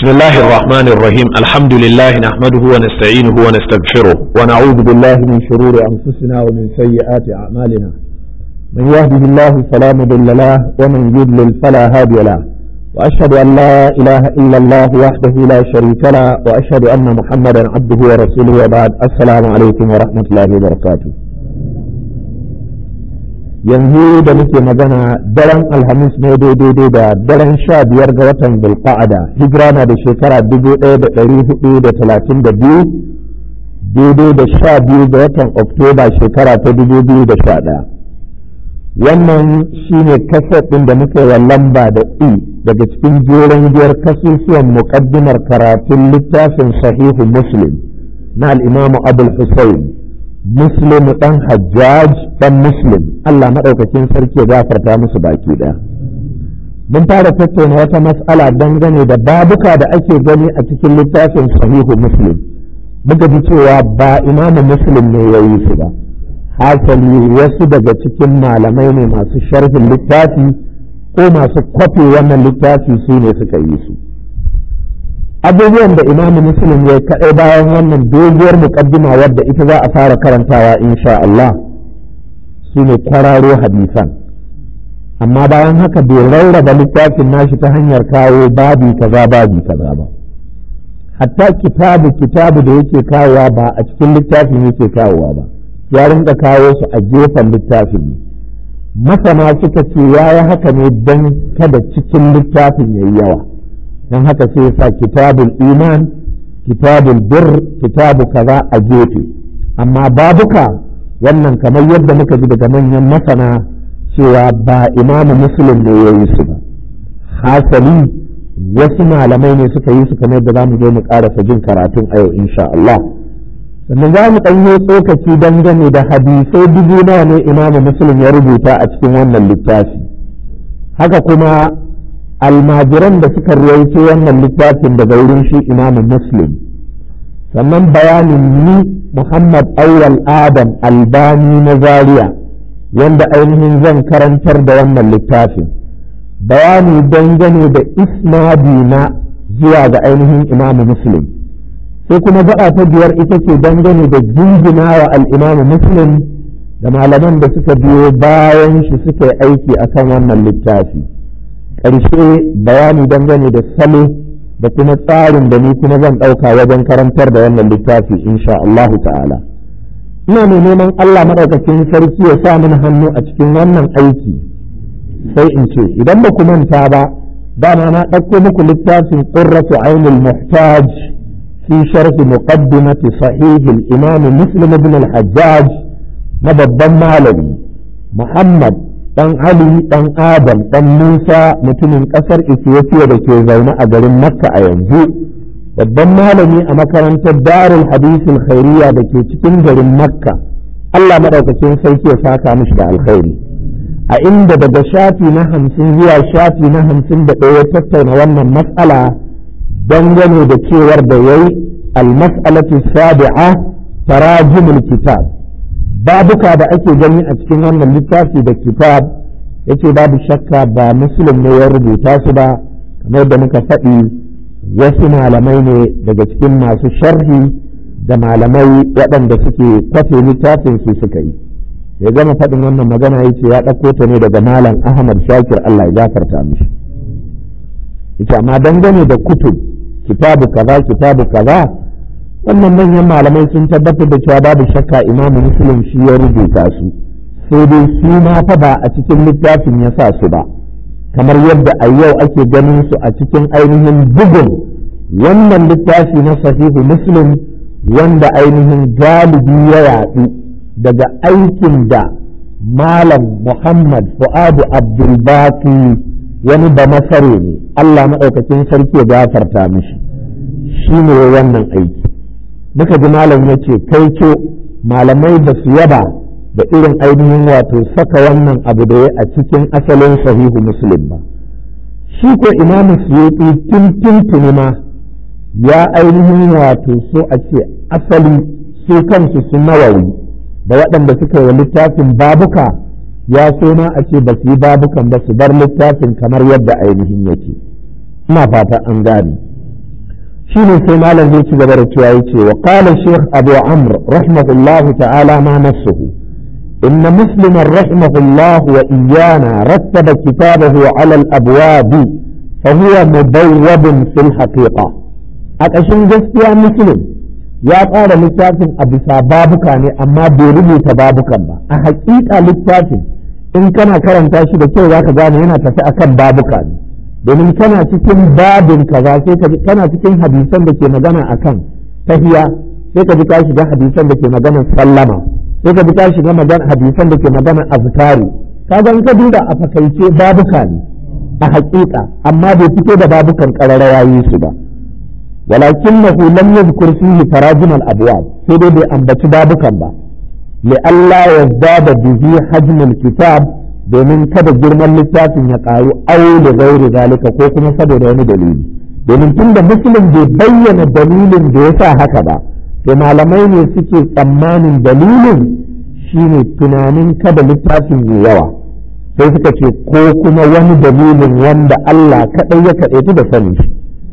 الله الرحمن الرحيم الحمد لله نحمده ونستعينه ونستغفره ونعوذ بالله من شرور أنفسنا ومن سيئات أعمالنا من يهده الله فلا مضل له ومن يضلل فلا هادي له وأشهد أن لا إله إلا الله وحده لا شريك له وأشهد أن محمدا عبده ورسوله وبعد السلام عليكم ورحمة الله وبركاته yanzu da muke magana daren alhamis ne daidai da daren sha biyar ga watan bulqa'ada hijira na da shekara dubu ɗaya da ɗari hudu da talatin da biyu daidai da sha biyu ga watan oktoba shekara ta dubu biyu da sha ɗaya wannan shine kaset ɗin da muka yi lamba da e daga cikin jeren giyar kasusuwan muƙaddimar karatun littafin sahihu muslim na al'imamu abul husayn muslim dan hajjaj dan muslim Allah maɗaukakin sarki ya gafarta musu baki ɗaya mun fara tattauna wata mas'ala dangane da babuka da ake gani a cikin littafin sahihu muslim muka ji cewa ba imamu muslim ne ya yi su ba hasali wasu daga cikin malamai ne masu sharhin littafi ko masu kwafe wannan littafi su ne suka yi su abubuwan da imamu muslim ya kaɗai bayan wannan doguwar muƙaddima wadda ita za a fara karantawa insha Allah su ne kwararo hadisan amma bayan haka bai rarraba littafin nashi ta hanyar kawo babi kaza babi kaza ba hatta kitabu kitabu da yake kawowa ba a cikin littafin yake kawowa ba ya rinka kawo su a gefen littafin ne masana suka ce ya yi haka ne don kada cikin littafin ya yi yawa don haka sai ya sa kitabul iman kitabul bir kitabu kaza a gefe amma babuka wannan kamar yadda muka ji daga manyan masana cewa ba imamu muslim ne ya yi su ba hasali wasu malamai ne suka yi su kamar da za mu je mu karasa jin karatun a yau insha Allah sannan za mu ɗanyo tsokaci dangane da hadisai dubu nawa ne imamu muslim ya rubuta a cikin wannan littafi haka kuma almajiran da suka ruwaito wannan littafin daga wurin shi imamu muslim sannan bayanin ni muhammad awwal adam albani na zaria wanda ainihin zan karantar da wannan littafin bayani dangane da isnadi na zuwa ga ainihin imamu muslim sai kuma ba'a ta biyar ita ce dangane da jingina wa al'imamu muslim da malaman da suka biyo bayan shi suka yi aiki akan wannan littafi. ƙarshe bayani dangane da salo da kuma tsarin da ni kuma zan ɗauka wajen karantar da wannan littafi insha Allah ta'ala ina mai neman Allah maɗaukakin sarki ya sa min hannu a cikin wannan aiki sai in ce idan ba ku manta ba dama na ɗauko muku littafin qurratu ainul muhtaj fi sharhi muqaddimati sahih al-imam muslim ibn al-hajjaj na babban malami Muhammad ɗan Ali ɗan Adam ɗan Musa mutumin ƙasar Ethiopia da ke zaune a garin Makka a yanzu babban malami a makarantar Darul Hadisul Khairiyya da ke cikin garin Makka Allah maɗaukacin sarki ya saka mishi da alkhairi a inda daga shafi na hamsin zuwa shafi na hamsin da ɗaya tattauna wannan matsala dangane da cewar da yayi al-mas'alatu sabi'a tarajimul kitab babuka da ake gani a cikin wannan littafi da kitab yace babu shakka ba muslim ne ya rubuta su ba kamar da muka faɗi wasu malamai ne daga cikin masu sharhi da malamai waɗanda suke kwafe littafin su suka yi ya gama faɗin wannan magana yace ya ɗauko ta ne daga malam ahmad shakir allah ya gafarta mishi yace amma dangane da kutub kitabu kaza kitabu kaza wannan manyan malamai sun tabbatar da cewa babu shakka imamu muslim shi ya rubuta su sai dai su ma fa ba a cikin littafin ya sa su ba kamar yadda a yau ake ganin su a cikin ainihin bugun wannan littafi na sahihu muslim wanda ainihin galibi ya yaɗu daga aikin da malam muhammad fu'adu abdulbaki wani ba masare ne allah maɗaukacin sarki ya gafarta mishi shi ne wannan aiki muka ji malam ya ce kai ce malamai ba su yaba da irin ainihin wato saka wannan abu da ya a cikin asalin sahihu muslim ba shi ko imamu suyuti tun tuntuni ma ya ainihin wato so a ce asali su kansu su nawawi da waɗanda suka yi littafin babuka ya so ma a ce ba su yi babukan ba su bar littafin kamar yadda ainihin yake ina fata an gane shine sai malam zai ci gaba da cewa yace wa qala shaykh abu amr rahimahullahu ta'ala ma nafsuhu إن مسلما رحمه الله وإيانا رتب كتابه على الأبواب فهو مبوب في الحقيقة أكشن جسيا مسلم يا قال للتافن أبسا بابك أما بيرمي تبابك أحقيقة للتافن إن كان كرم تاشي بكي ذاك gane yana tafi akan babuka ne domin kana cikin babin kaza sai ka kana cikin hadisan da ke magana akan tahiya sai ka ji ka shiga hadisan da ke magana sallama sai ka bi ta shiga magana hadisan da ke magana azkari kaga in ka duba a fakaice babuka ne a haƙiƙa amma bai fito da babukan ƙararrawa yi su ba ولكنه لم يذكر فيه تراجم الأبواب sai bai ambaci babukan ba لئلا يزداد به حجم الكتاب domin kada girman littafin ya ƙaru au da gairi zalika ko kuma saboda wani dalili domin tun da muslim bai bayyana dalilin da ya sa haka ba to malamai ne suke tsammanin dalilin shine tunanin kada littafin yi yawa sai suka ce ko kuma wani dalilin wanda Allah kaɗai ya kaɗaitu da sani shi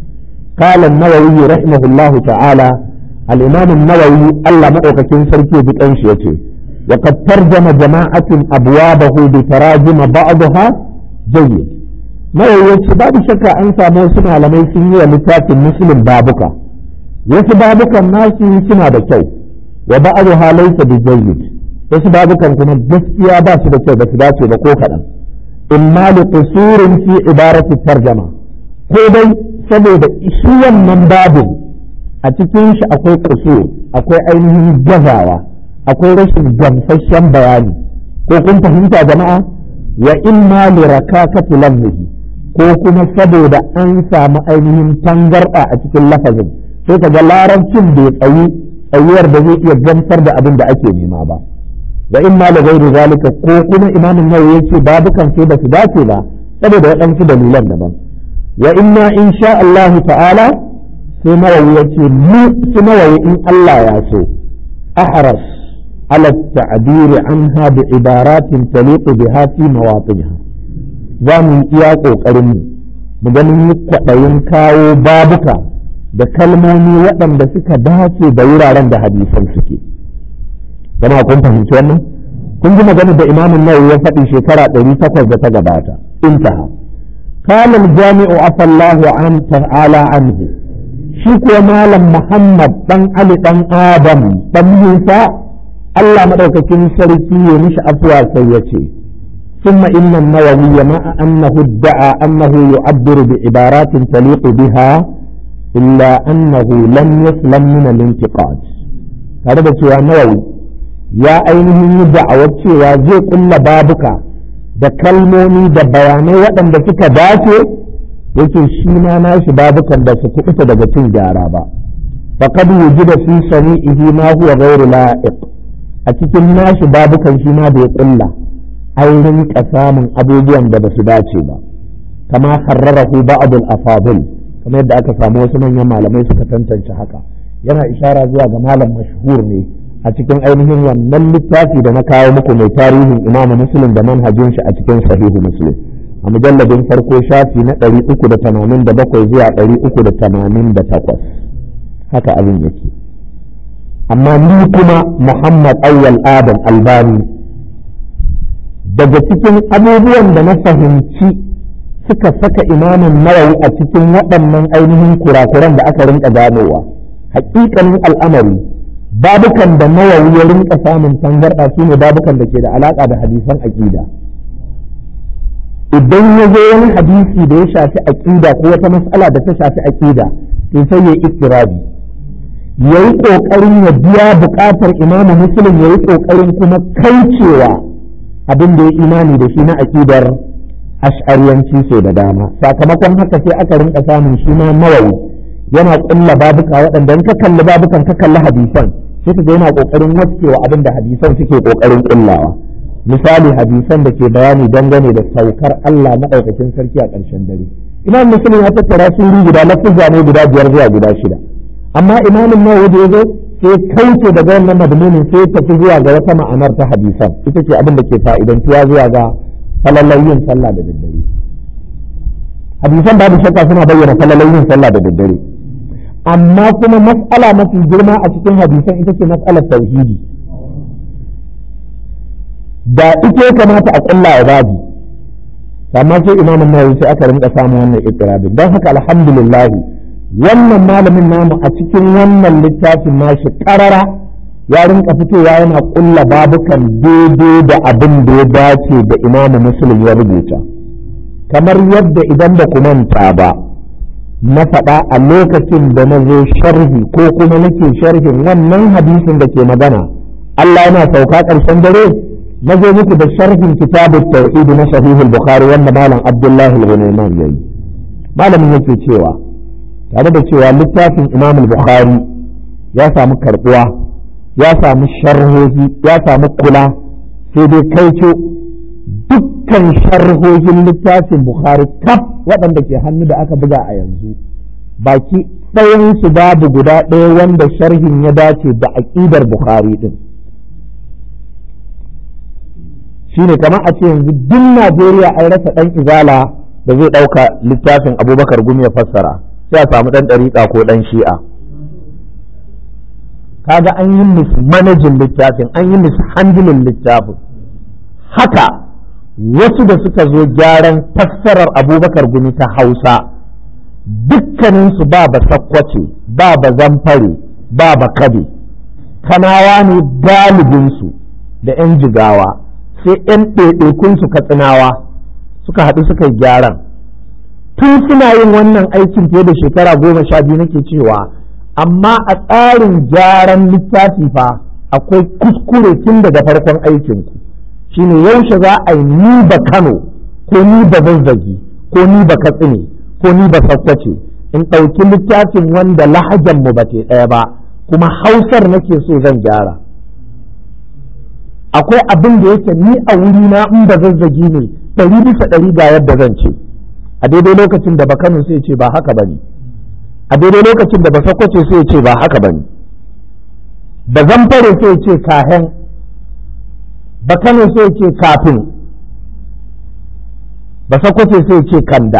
قال النووي رحمه الله تعالى الإمام النووي الله مؤكد سركي بكنش يتي وقد ترجم جماعة أبوابه بتراجم بعضها جيد نووي يتي باب شكا أنسى موسم على ميسيني لتات المسلم بابك wasu babukan nasu suna da kyau wa ba'dha laysa bi jayyid wasu babukan kuma gaskiya ba su da kyau ba su dace ba ko kaɗan imma li qusurin fi ibarati tarjama ko dai saboda shi wannan babin a cikin shi akwai qusur akwai ainihin gazawa akwai rashin gamsasshen bayani ko kun fahimta jama'a wa imma li rakakati lamhi ko kuma saboda an samu ainihin tangarda a cikin lafazin sai ka ga larabcin bai tsayi tsayuwar da zai iya gamsar da abin da ake nema ba wa in ma gairu zalika ko kuma imamin nawawi yace babukan sai ba su dace ba saboda waɗansu dalilan daban wa inna insha Allah ta'ala sai nawawi yace mu su nawawi in Allah ya so ahras ala ta'bir anha bi ibaratin taliqu biha fi mawaqinha za mu iya kokarin mu ganin kwaɗayin kawo babuka da kalmomi waɗanda suka dace da wuraren da hadisan suke jama'a kun fahimci wannan kun ji magana da imamun nawawi ya faɗi shekara ɗari takwas da ta gabata intaha kana jami'u afallahu an ta'ala anhu shi kuwa malam muhammad dan ali dan adam dan musa Allah madaukakin sarki ya mishi afuwa sai ya ce ثم إن النووي مع أنه ادعى أنه يعبر بعبارات تليق بها إلا أنه لم يسلم من الانتقاد هذا cewa nawawi ya ainihin yi da'awar cewa zai kulla babuka da kalmomi da bayanai waɗanda suka dace yake shi ma nashi babukan da su kuɓuta daga cin gyara ba faqad wujida fi sani'ihi ma huwa ghairu la'iq a cikin nashi babukan shi ma bai kulla an rinka samun abubuwan da ba su dace ba kama harrarahu ba'd al-afadil kamar yadda aka samu wasu manyan malamai suka tantance haka yana ishara zuwa ga malam mashhur ne a cikin ainihin wannan littafi da na kawo muku mai tarihin imamu muslim da manhajin shi a cikin sahihu muslim a mujalladin farko shafi na ɗari uku da tamanin da bakwai zuwa ɗari uku da tamanin da takwas haka abin yake amma ni kuma muhammad awwal adam albani daga cikin abubuwan da na fahimci suka saka imamin nawawi a cikin waɗannan ainihin kurakuran da aka rinka ganowa hakikanin al'amari babukan da nawawi ya rinka samun tangarɗa su ne babukan da ke da alaƙa da hadisan aƙida idan ya zo wani hadisi da ya shafi aƙida ko wata matsala da ta shafi aƙida to sai ya istirabi ya yi ƙoƙarin ya biya buƙatar imamu muslim ya yi ƙoƙarin kuma kaucewa abin da ya imani da shi na aƙidar ash'ariyanci sau da dama sakamakon haka sai aka rinka samun shi ma nawawi yana kulla babuka waɗanda in ka kalli babukan ka kalli hadisan sai ka ga yana kokarin waskewa abin da hadisan suke kokarin kullawa misali hadisan da ke bayani dangane da saukar Allah maɗaukakin sarki a ƙarshen dare imam muslim ya tattara suri guda lafuzza ne guda biyar zuwa guda shida amma imamin nawawi da ya zo sai kauce daga wannan madmunin sai ya tafi zuwa ga wata ma'anar ta hadisan ita ce abin da ke fa'idantuwa zuwa ga falalai yin sallah da daddare hadisan babu shakka suna bayyana falalai yin sallah da daddare amma kuma mas'ala mafi girma a cikin hadisan ita ce mas'alar tauhidi da ita kamata a kulla a babi amma sai imamun nawawi sai aka rinka samun wannan ikirarin don haka alhamdulillah wannan malamin namu a cikin wannan littafin nashi karara ya rinka fitowa yana kulla babukan daidai da abin da ya dace da imamu muslim ya rubuta kamar yadda idan ba ku manta ba na faɗa a lokacin da na zo sharhi ko kuma nake sharhin wannan hadisin da ke magana Allah yana sauka ƙarshen dare na zo muku da sharhin kitabu tauhid na sahihul bukhari wanda malam abdullahi al-ghunayman yayi malamin yake cewa tare da cewa littafin imam al-bukhari ya samu karbuwa ya samu sharhohi ya samu kula sai dai kai ce dukkan sharhohin littafin bukhari kaf waɗanda ke hannu da aka buga a yanzu baki ɗayansu babu guda ɗaya wanda sharhin ya dace da aƙidar bukhari din shine kamar a ce yanzu duk Najeriya an rasa ɗan izala da zai ɗauka littafin abubakar gumi ya fassara sai a samu ɗan ɗariƙa ko ɗan shi'a kaga an yi musu manajin littafin an yi musu handilin littafin haka wasu da suka zo gyaran fassarar abubakar gumi ta hausa dukkaninsu ba ba sakkwace ba ba zamfare ba ba kabe kanawa ne galibinsu da 'yan jigawa sai 'yan ɗaiɗaikunsu katsinawa suka haɗu suka yi gyaran tun suna yin wannan aikin fiye da shekara goma sha biyu nake cewa amma a tsarin gyaran littafi fa akwai kuskure tun daga farkon aikinku shine yaushe za a yi ni ba kano ko ni ba zazzagi ko ni ba katsine ko ni ba sakkwace in ɗauki littafin wanda lahajan mu ba ke ɗaya ba kuma hausar nake so zan gyara akwai abin da yake ni a wuri na in ba zazzagi ne ɗari bisa ɗari ga yadda zan ce a daidai lokacin da ba kano sai ce ba haka bane a daidai lokacin da ba sakwace sai ce ba haka bane ba zamfare sai ce kahen ba kano sai ce kafin ba sakwace sai ce kanda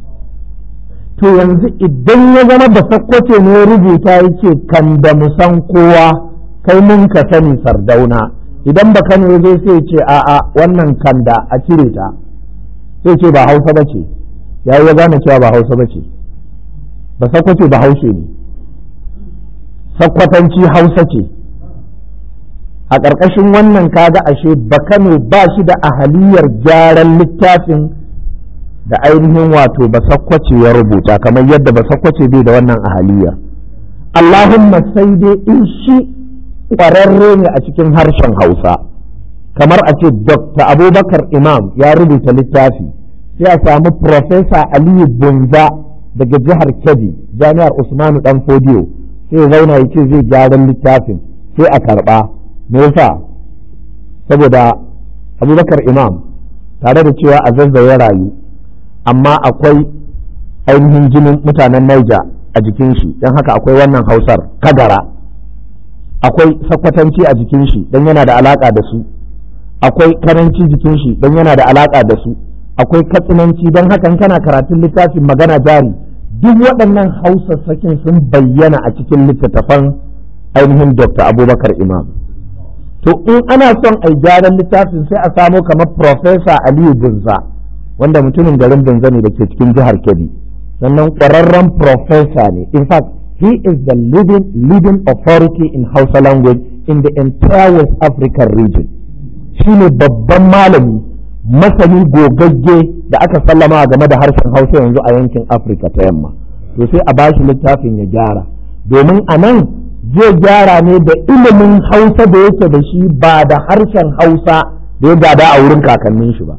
to yanzu idan ya zama ba sakwace ne ya rubuta ya ce kanda musan kowa kai mun ka sani sardauna idan ba kano zai sai ce a'a wannan kanda a cire ta sai ce ba hausa ba ce ya yi gane cewa ba hausa ba ce ba sakwace ba haushe ne sakwatanci hausa ce a ƙarƙashin wannan kaga ashe ba kano ba shi da ahaliyar gyaran littafin da ainihin wato ba sakwace ya rubuta kamar yadda ba sakwace bai da wannan ahaliyar Allahumma sai dai in shi ƙwararre ne a cikin harshen Hausa kamar a ce Dr. Abubakar Imam ya rubuta littafi sai a samu Profesa Aliyu Bunza daga jihar Kebbi Jami'ar Usmanu Dan Fodiyo sai zauna ya ce zai gyaran littafin sai a karɓa me yasa saboda Abubakar Imam tare da cewa a zazzaye rayu amma akwai ainihin jinin mutanen Niger a jikin shi don haka akwai wannan hausar kagara akwai sakwatanci a jikin shi don yana da alaka da su akwai karanci jikin shi don yana da alaka da su akwai katsinanci don haka kana karatun littafin magana jari duk waɗannan hausassakin sun bayyana a cikin littattafan ainihin dr abubakar imam to in ana son a gyaran littafin sai a samo kamar profesa aliyu bunza wanda mutumin garin bunza ne da ke cikin jihar kebbi sannan ƙwararren profesa ne in fact he is the leading leading authority in Hausa language in the entire West African region shi ne babban malami masani gogagge da aka sallama game da harshen Hausa yanzu a yankin Afirka ta yamma to sai a bashi littafin ya gyara domin a nan zai gyara ne da ilimin Hausa da yake da shi ba da harshen Hausa da ya gada a wurin kakannin shi ba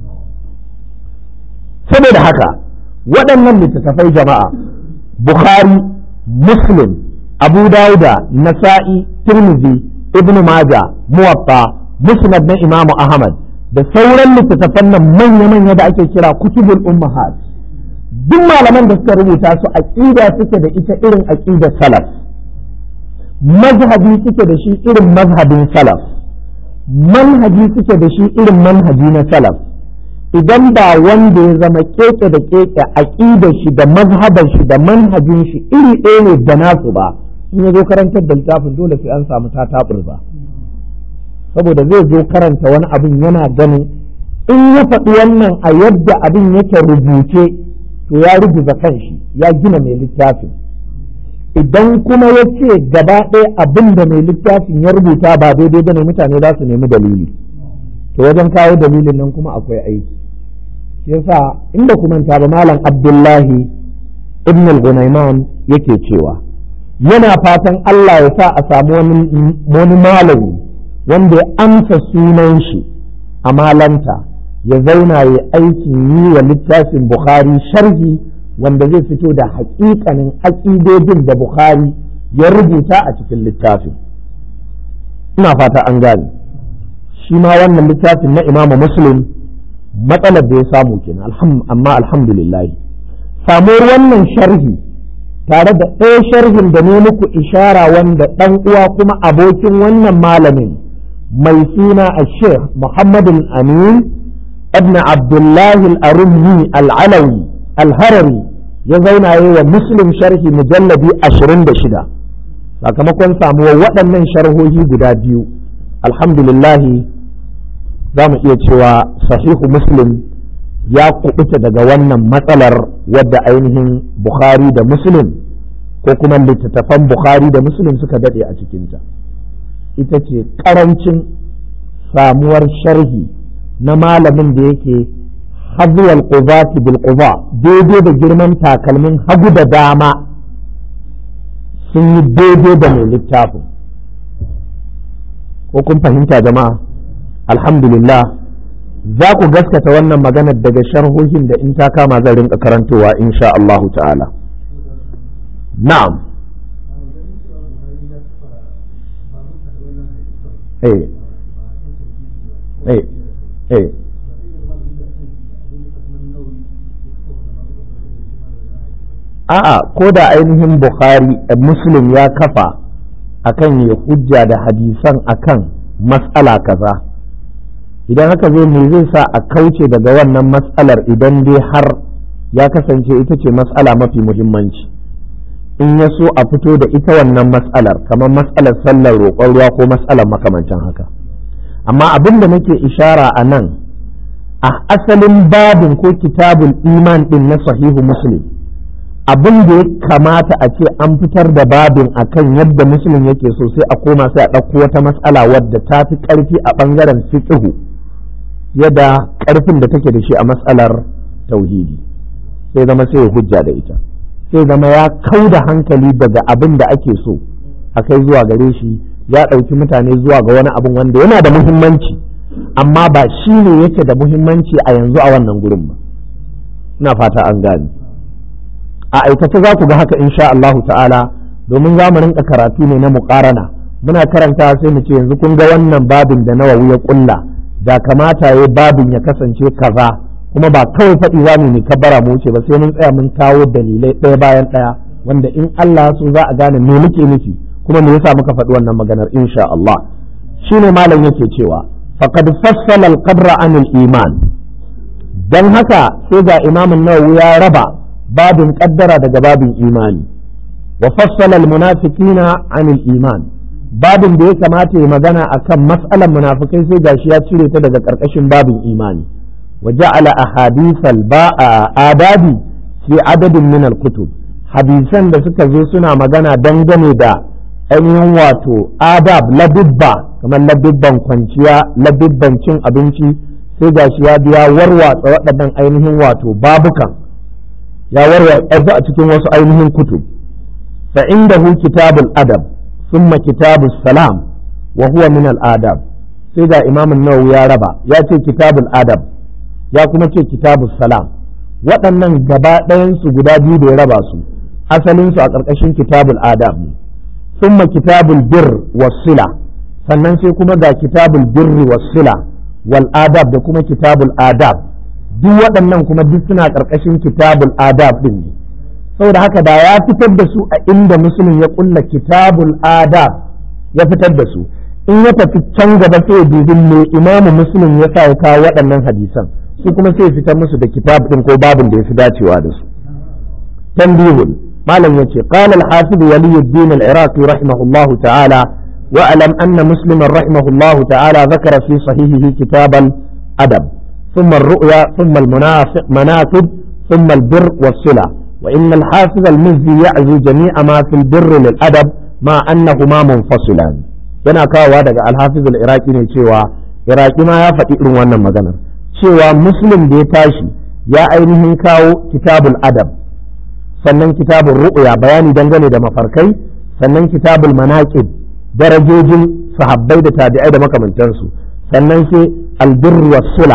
saboda haka waɗannan littattafai jama'a Bukhari Muslim Abu Dawuda Nasa'i Tirmidhi Ibn Maja Muwatta Musnad na Imam Ahmad da sauran littattafan nan manya-manya da ake kira kutubul ummahat duk malaman da suka rubuta su aqida suke da ita irin aqida salaf mazhabi suke da shi irin mazhabin salaf manhaji suke da shi irin manhaji na salaf idan ba wanda ya zama keke da keke aqidar shi da mazhabar shi da manhajin shi iri ɗaya ne da nasu ba in ya zo karantar da littafin dole sai an samu tatabur ba saboda zai zo karanta wani abin yana ganin in ya faɗi wannan a yadda abin yake rubuce to ya rubuta kanshi ya gina mai littafin idan kuma ya ce gaba ɗaya abin da mai littafin ya rubuta ba daidai bane mutane za su nemi dalili to wajen kawo dalilin nan kuma akwai aiki yasa inda kuma ta ba malam abdullahi ibn al-gunayman yake cewa yana fatan Allah ya sa a samu wani malami wanda ya amsa sunan shi a malanta ya zauna ya aikin yi wa littafin bukhari sharhi wanda zai fito da haƙiƙanin aƙidodin da bukhari ya rubuta a cikin littafin ina fata an gane shi ma wannan littafin na imamu muslim matsalar da ya samu kenan amma alhamdulillah samuwar wannan sharhi tare da ɗaya sharhin da ne muku ishara wanda ɗan uwa kuma abokin wannan malamin mai suna a sheikh muhammadin amin ibn abdullahi al-arumhi al-alawi al-harari ya zauna yi wa muslim sharhi mujalladi ashirin da shida sakamakon samuwar waɗannan sharhohi guda biyu alhamdulillahi za mu iya cewa sahihu muslim ya kubuta daga wannan matsalar wadda ainihin bukhari da muslim ko kuma littattafan bukhari da muslim suka daɗe a cikinta ita ce ƙarancin samuwar sharhi na malamin da yake hazuwal qubati bil quba daidai da girman takalmin hagu da dama sun yi daidai da mai littafin ko kun fahimta jama'a alhamdulillah za ku gaskata wannan maganar daga sharhohin da in ta kama zan rinka karantowa insha Allahu ta'ala na'am eh eh eh a'a ko da ainihin bukhari muslim ya kafa akan ya hujja da hadisan akan mas'ala kaza idan haka zai me zai sa a kauce daga wannan mas'alar idan dai har ya kasance ita ce mas'ala mafi muhimmanci in ya so a fito da ita wannan mas'alar kamar mas'alar sallar roƙon ruwa ko mas'alar makamancin haka amma abin da nake ishara a nan a asalin babin ko kitabul iman din na sahihu muslim abin da ya kamata a ce an fitar da babin akan yadda musulun yake so sai a koma sai a ɗauko wata matsala wadda ta fi ƙarfi a ɓangaren fiqhu yadda ƙarfin da take da shi a matsalar tauhidi sai zama sai ya hujja da ita sai zama ya kau da hankali daga abin da ake so a kai zuwa gare shi ya ɗauki mutane zuwa ga wani abin wanda yana da muhimmanci amma ba shi ne yake da muhimmanci a yanzu a wannan gurin ba ina fata an gane a aikace za ku ga haka insha Allahu ta'ala domin za mu rinka karatu ne na muƙarana muna karanta sai mu ce yanzu kun ga wannan babin da nawawi ya kulla da kamata ya babin ya kasance kaza kuma ba kawai faɗi za mu yi kabbara mu wuce ba sai mun tsaya mun kawo dalilai ɗaya bayan ɗaya wanda in Allah so za a gane me muke nufi kuma me yasa muka faɗi wannan maganar insha Allah shine malam yake cewa faqad fassala al-qabra anil iman dan haka sai ga imamin nawawi ya raba babin kaddara daga babin imani wa fassala almunafiqina anil iman babin da ya kamata ya magana akan mas'alan munafikai sai gashi ya cire ta daga karkashin babin imani wa ja'ala ahadithal ba'a adabi fi adadin min alkutub hadisan da suka zo suna magana dangane da ainihin wato adab ladubba kamar ladubban kwanciya ladubban cin abinci sai gashi ya biya warwatsa waɗannan ainihin wato babukan ya warwatsa a cikin wasu ainihin kutub fa indahu kitabul adab thumma kitabus salam wa huwa min al adab sai ga imam an-nawawi ya raba ya ce kitabul adab ya kuma ce kitabus salam waɗannan gaba ɗayan su guda biyu da ya raba su asalin su a ƙarƙashin kitabul adab ne thumma kitabul birr was sila sannan sai kuma ga kitabul birri was sila wal adab da kuma kitabul adab duk waɗannan kuma duk suna ƙarƙashin kitabul adab ɗin ne saboda haka da ya fitar da su a inda musulun ya ƙulla kitabul adab ya fitar da su in ya tafi can gaba sai ya dubi me imamu musulun ya sa ya kawo waɗannan hadisan su kuma sai fitar musu da kitab din ko babin da ya fi dacewa da su tanbihun malam yace qala al-hafiz waliyuddin al-iraqi rahimahullahu ta'ala واعلم أن مسلما رحمه الله تعالى ذكر في صحيحه كتاب الأدب ثم الرؤيا ثم المناقب ثم البر والصلة وإن الحافظ المزي يعزو جميع ما في البر للأدب مع أنهما منفصلان yana kawowa daga alhafiz al-iraqi ne cewa iraqi ma ya faɗi irin wannan maganar cewa muslim da ya tashi ya ainihin kawo kitabul adab sannan kitabul ru'ya bayani dangane da mafarkai sannan kitabul manaqib darajojin sahabbai da tabi'ai da makamantansu sannan sai albirru was sula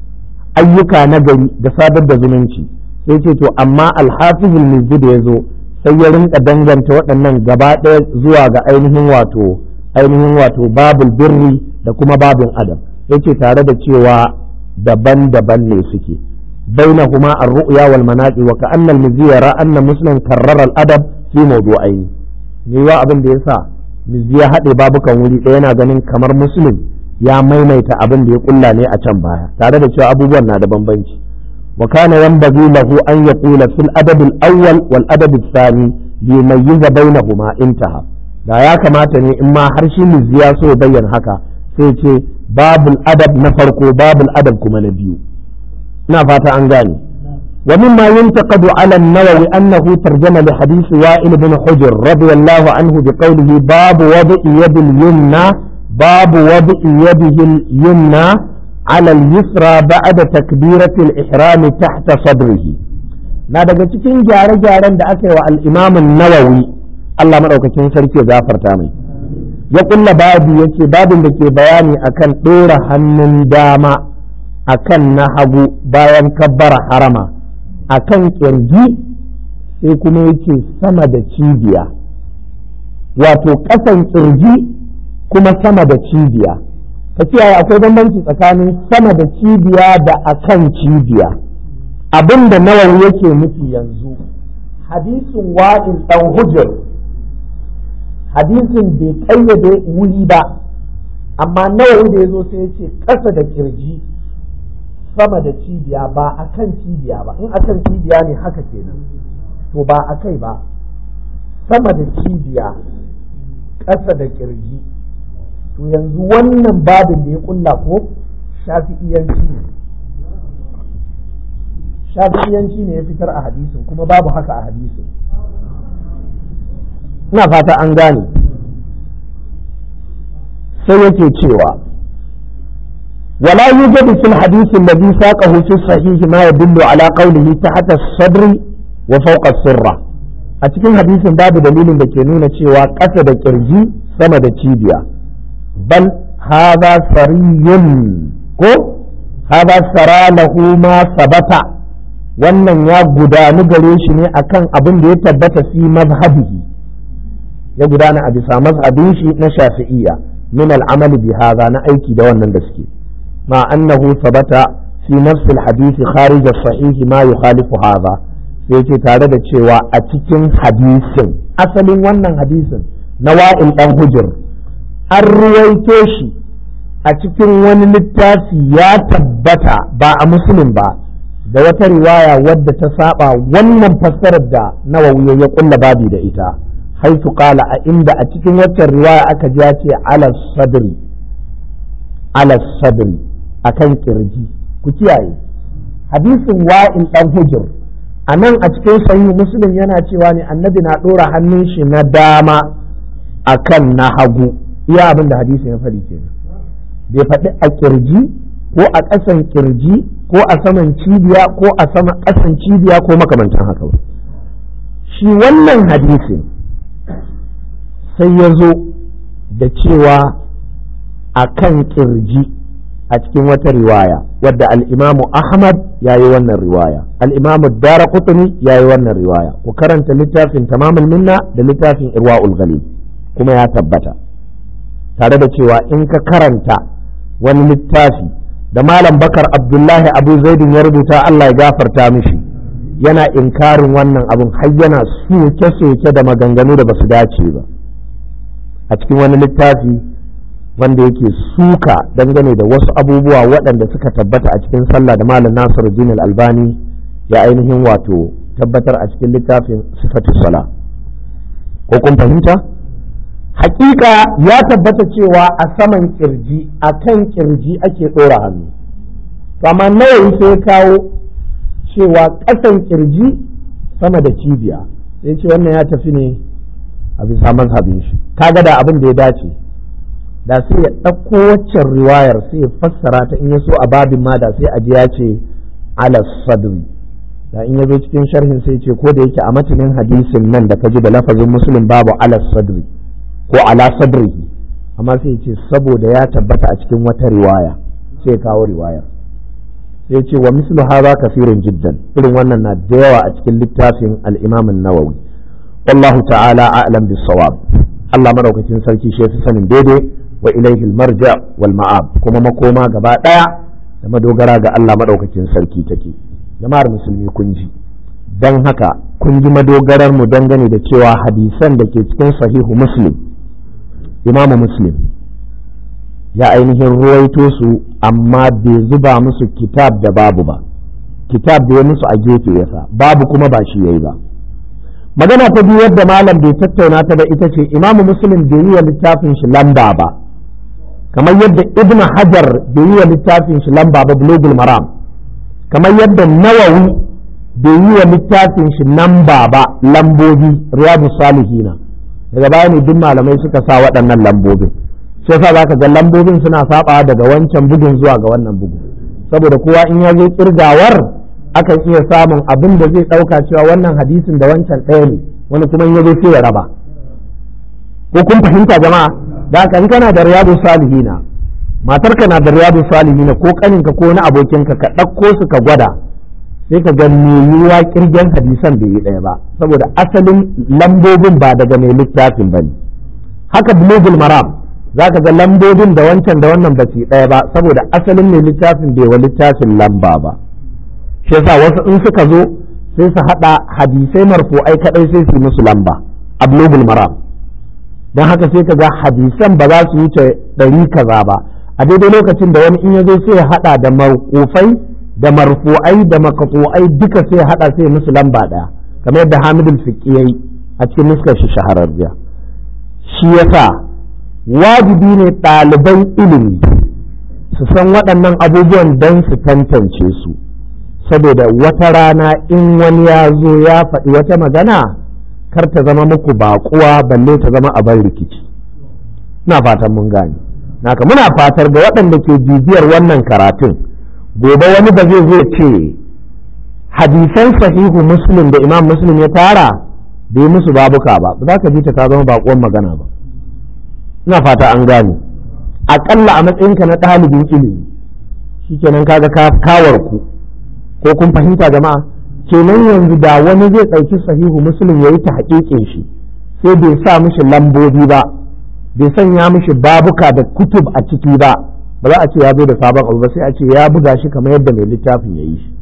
ayyuka na gari da sadar da zumunci sai ce to amma alhafiz al-mizzi da yazo sai ya rinka danganta waɗannan gaba ɗaya zuwa ga ainihin wato ainihin wato babul birri da kuma babin adam yace tare da cewa daban-daban ne suke bainahuma ar-ru'ya wal manaqi wa ka'anna al-mizzi yara anna muslim karrara al-adab fi mawdu'ain ne wa abin da yasa mizzi ya haɗe babukan wuri ɗaya yana ganin kamar muslim ya maimaita abin da ya kulla ne a can baya tare da cewa abubuwan na da bambanci wa kana yanbaghi lahu an yaqula fil adab al-awwal wal adab al-thani li yumayyiza bainahuma intaha da ya kamata ne in ma har shi mizzi ya so ya bayyana haka sai ce babul adab na farko babul adab kuma na biyu ina fata an gane ومما ينتقد على النووي أنه ترجم لحديث وائل بن حجر رضي الله عنه بقوله باب وضع يد اليمنى باب وضع يده اليمنى على اليسرى بعد تكبيرة الإحرام تحت صدره na daga cikin gyare-gyaren da aka yi wa al'imamin nawawi Allah maɗaukakin sarki ya gafarta mai ya kulla babu yake babin da ke bayani akan ɗora hannun dama akan na hagu bayan kabbara harama akan ƙirji sai kuma yake sama da cibiya wato ƙasan ƙirji kuma sama da cibiya ka kiyaye akwai bambanci tsakanin sama da cibiya da akan cibiya abin da nawawi yake nufi yanzu hadisin wa'in ɗan hujjar hadisin bai ƙayyade wuri ba amma nawawi da ya zo sai ya ce ƙasa da ƙirji sama da cibiya ba a kan cibiya ba in a kan cibiya ne haka kenan to ba a kai ba sama da cibiya ƙasa da ƙirji to yanzu wannan babin da ya kulla ko shafi'iyanci ne shafi'iyanci ne ya fitar a hadisin kuma babu haka a hadisin ina fata an gane sai yake cewa ولا يوجد في الحديث الذي ساقه في الصحيح ما يدل على قوله تحت الصدر وفوق السرة a cikin hadisin babu dalilin da ke nuna cewa ƙasa da ƙirji sama da cibiya bal haza sariyun ko haza sara lahu ma sabata wannan ya gudanu gare shi ne akan abin da ya tabbata fi mazhabihi ya gudana a bisa mazhabin shi na shafi'iyya min al'amali bi haza na aiki da wannan da suke ma annahu sabata fi nafs al-hadith kharij as-sahih ma yukhalifu hadha sai ce tare da cewa a cikin hadisin asalin wannan hadisin na wa'il dan hujur an ruwaito shi a cikin wani littafi ya tabbata ba a musulun ba da wata riwaya wadda ta saba wannan fassarar da nawawi ya kulla babi da ita haitu qala a inda a cikin waccan riwaya aka ji ya ce ala sadri ala sadri akan kirji ku kiyaye hadisin wa'il dan hujur a nan a cikin sahihu muslim yana cewa ne annabi na ɗora hannun shi na dama a kan na hagu iya abin da hadisi ya faɗi kenan bai faɗi a kirji ko a ƙasan kirji ko a saman cibiya ko a sama ƙasan cibiya ko makamantan haka ba shi wannan hadisin sai ya zo da cewa a kan kirji a cikin wata riwaya wadda al'imamu Ahmad ya yi wannan riwaya al'imamu Dara Kutuni ya yi wannan riwaya ku karanta littafin tamamul minna da littafin irwa'ul gali kuma ya tabbata tare da cewa in ka karanta wani littafi da malam bakar abdullahi abu zaidin ya rubuta Allah ya gafarta mishi yana inkarin wannan abun har yana soke-soke da maganganu da basu dace ba a cikin wani littafi wanda yake suka dangane da wasu abubuwa waɗanda suka tabbata a cikin sallah da malam nasiru jinal albani ya ainihin wato tabbatar a cikin littafin sifatu sala ko kun fahimta hakika ya tabbata cewa a saman kirji a kan kirji ake ɗora hannu amma nawawi sai kawo cewa ƙasan kirji sama da cibiya sai ce wannan ya tafi ne a bisa mazhabin shi kaga da abin da ya dace da sai ya ɗauko waccan riwayar sai ya fassara ta in ya so a babin ma da sai a ji ya ce ala sadri da in ya zo cikin sharhin sai ce ko da yake a matanin hadisin nan da ka ji da lafazin muslim babu ala sadri ko ala sadrihi amma sai ce saboda ya tabbata a cikin wata riwaya sai kawo riwayar sai ce wa mislu hadha kafirin jiddan irin wannan na da yawa a cikin littafin al-imam an-nawawi wallahu ta'ala a'lam bis-sawab Allah madaukakin sarki shi fi sanin daidai wa ilaihi al-marja wal ma'ab kuma makoma gaba daya da madogara ga Allah madaukakin sarki take jama'ar musulmi kun ji dan haka kun ji madogarar mu dangane da cewa hadisan da ke cikin sahihu muslim imamu muslim ya ainihin ruwaito su amma bai zuba musu kitab da babu ba kitab da ya musu a gefe yasa babu kuma ba shi yayi ba magana ta biyu yadda malam bai tattauna ta da ita ce imamu muslim bai yi wa littafin shi lamba ba kamar yadda ibn hajar bai yi wa littafin shi lamba ba bulugul maram kamar yadda nawawi bai yi wa littafin shi lamba ba lambobi riyadu salihina daga baya ne duk malamai suka sa waɗannan lambobin shi yasa zaka ga lambobin suna saba daga wancan bugun zuwa ga wannan bugu saboda kowa in ya zo kirgawar akan iya samun abin da zai ɗauka cewa wannan hadisin da wancan ɗaya ne wani kuma in ya zo sai ya raba ko kun fahimta jama'a da haka in kana da riyadu salihina matarka na da riyadu salihina ko kaninka ko na abokinka ka ɗauko su ka gwada sai ka ga me yiwuwa kirgen hadisan bai yi ɗaya ba saboda asalin lambobin ba daga mai littafin ba ne haka bulugul maram za ka ga lambobin da wancan da wannan ba su ɗaya ba saboda asalin mai littafin bai wa littafin lamba ba shi yasa wasu in suka zo sai su haɗa hadisai marfu'ai kaɗai sai su yi musu lamba a bulugul maram don haka sai ka ga hadisan ba za su wuce ɗari kaza ba a daidai lokacin da wani in ya zo sai ya haɗa da marƙufai da marfu'ai da makatu'ai duka sai ya haɗa sai musu lamba ɗaya kamar yadda hamidul fiqi yayi a cikin nuskar shi shahararriya shi yasa wajibi ne ɗaliban ilimi su san waɗannan abubuwan don su tantance su saboda wata rana in wani ya zo ya faɗi wata magana kar ta zama muku baƙuwa balle ta zama abin rikici ina fatan mun gane naka muna fatar ga waɗanda ke bibiyar wannan karatun gobe wani ba zai zo ce hadisan sahihu muslim da imam muslim ya tara bai musu babuka ba ba za ka ji ta ta zama baƙuwan magana ba ina fata an gane aƙalla a matsayinka na ɗalibin ilimi shikenan kaga ka kawar ku ko kun fahimta jama'a kenan yanzu da wani zai ɗauki sahihu muslim ya yi ta haƙiƙin shi sai bai sa mishi lambobi ba bai sanya mishi babuka da kutub a ciki ba ba za a ce ya zo da sabon abu ba sai a ce ya buga shi kamar yadda mai littafin ya yi shi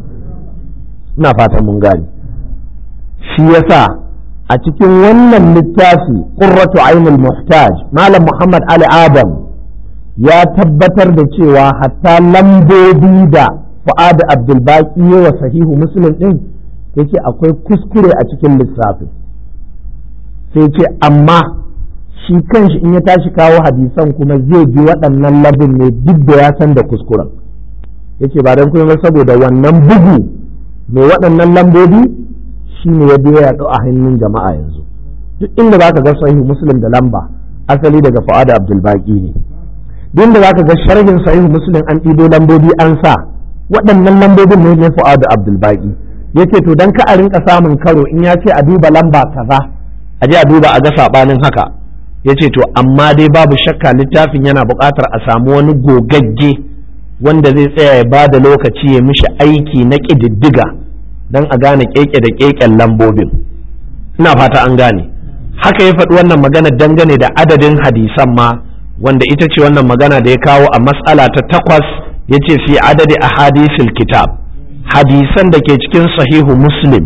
ina fatan mun gane shi yasa a cikin wannan littafi qurratu ainul muhtaj malam muhammad ali adam ya tabbatar da cewa hatta lambobi da fu'ad abdulbaki wa sahihu muslim din yake akwai kuskure a cikin lissafin sai ce amma shi kanshi in ya tashi kawo hadisan kuma zai bi waɗannan labin ne duk da ya san da kuskuren yace ba don kuma saboda wannan bugu mai waɗannan lambobi shi ne ya biya yaɗo a hannun jama'a yanzu duk inda za ka ga sahihu muslim da lamba asali daga fu'ad abdulbaki ne duk inda za ka ga sharhin sahihu muslim an ɗido lambobi an sa waɗannan lambobin ne ne fu'ad abdulbaki yace to dan ka a rinka samun karo in ya ce a duba lamba kaza a je a duba a ga sabanin haka ya ce to amma dai babu shakka littafin yana buƙatar a samu wani gogagge wanda zai tsaya ya ba da lokaci ya mishi aiki na ƙididdiga don a gane keke da keken lambobin ina fata an gane haka ya faɗi wannan magana dangane da adadin hadisan ma wanda ita ce wannan magana da ya kawo a matsala ta takwas ya ce fi adadi a hadisil kitab hadisan da ke cikin sahihu muslim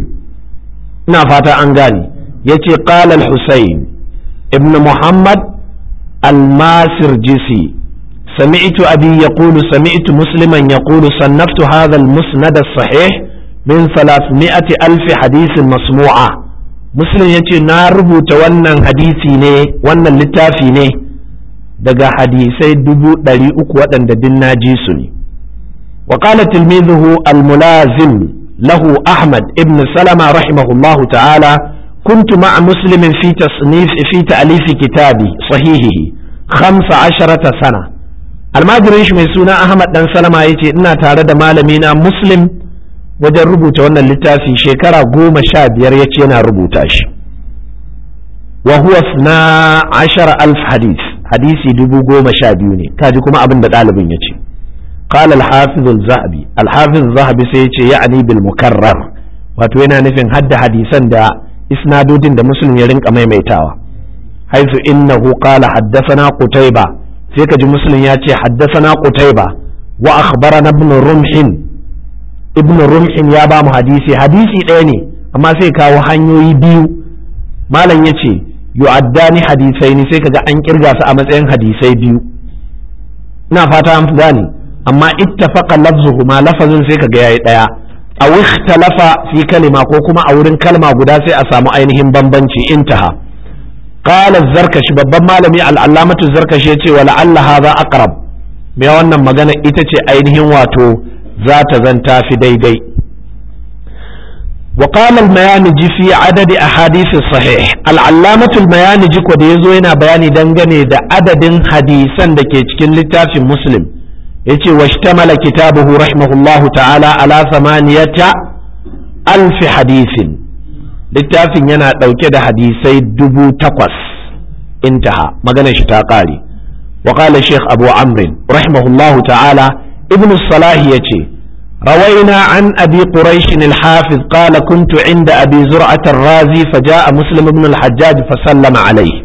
ina fata an gane ya ce ƙalal husayn ابن محمد الماسرجسي سمعت أبي يقول سمعت مسلما يقول صنفت هذا المسند الصحيح من ثلاثمائة ألف حديث مسموعة مسلم يتي ناربو تونا حديثي ني وانا اللتافي ني daga hadisai dubu ɗari uku waɗanda din na ji su ne wa qala tilmizuhu al-mulazim lahu ahmad ibn salama rahimahullahu ta'ala kuntu ma'a muslimin fi tasnif fi ta'lif kitabi sahihihi 15 sana almajirin shi mai suna ahmad dan salama yace ina tare da malami na muslim wajen rubuta wannan littafi shekara goma sha biyar yace yana rubuta shi wa huwa na ashara alf hadith hadisi dubu goma sha biyu ne kaji kuma abin da ɗalibin ya ce قال الحافظ الذهبي الحافظ الذهبي سيتي يعني بالمكرر wato yana nufin hadda hadisan da isnadodin da muslim ya rinka maimaitawa haifu innahu qala haddathana qutayba sai ka ji muslim ya ce haddathana qutayba wa akhbarana ibn rumhin ibn rumhin ya ba mu hadisi hadisi ɗaya ne amma sai kawo hanyoyi biyu malam ya ce yu'addani hadisai ne sai kaga an kirga su a matsayin hadisai biyu ina fata an gane amma ittafaqa lafzuhuma lafazin sai kaga yayi daya aw ikhtalafa fi kalima ko kuma a wurin kalma guda sai a samu ainihin bambanci intaha qala zarkashi babban malami al-allamatu zarkashi yace wa la'alla hadha aqrab me wannan magana ita ce ainihin wato za ta zanta fi daidai وقال الميانجي في عدد أحاديث الصحيح العلامة الميانجي قد يزوينا بياني دنغني دا عدد حديثا دا كيتكين لتاف مسلم يتي واشتمل كتابه رحمه الله تعالى على ثمانية ألف حديث لتاف ينا دوكد حديثي دبو تقوس انتهى مغنى شتاقالي وقال الشيخ أبو عمرو رحمه الله تعالى ابن الصلاح يتي روينا عن أبي قريش الحافظ قال كنت عند أبي زرعة الرازي فجاء مسلم بن الحجاج فسلم عليه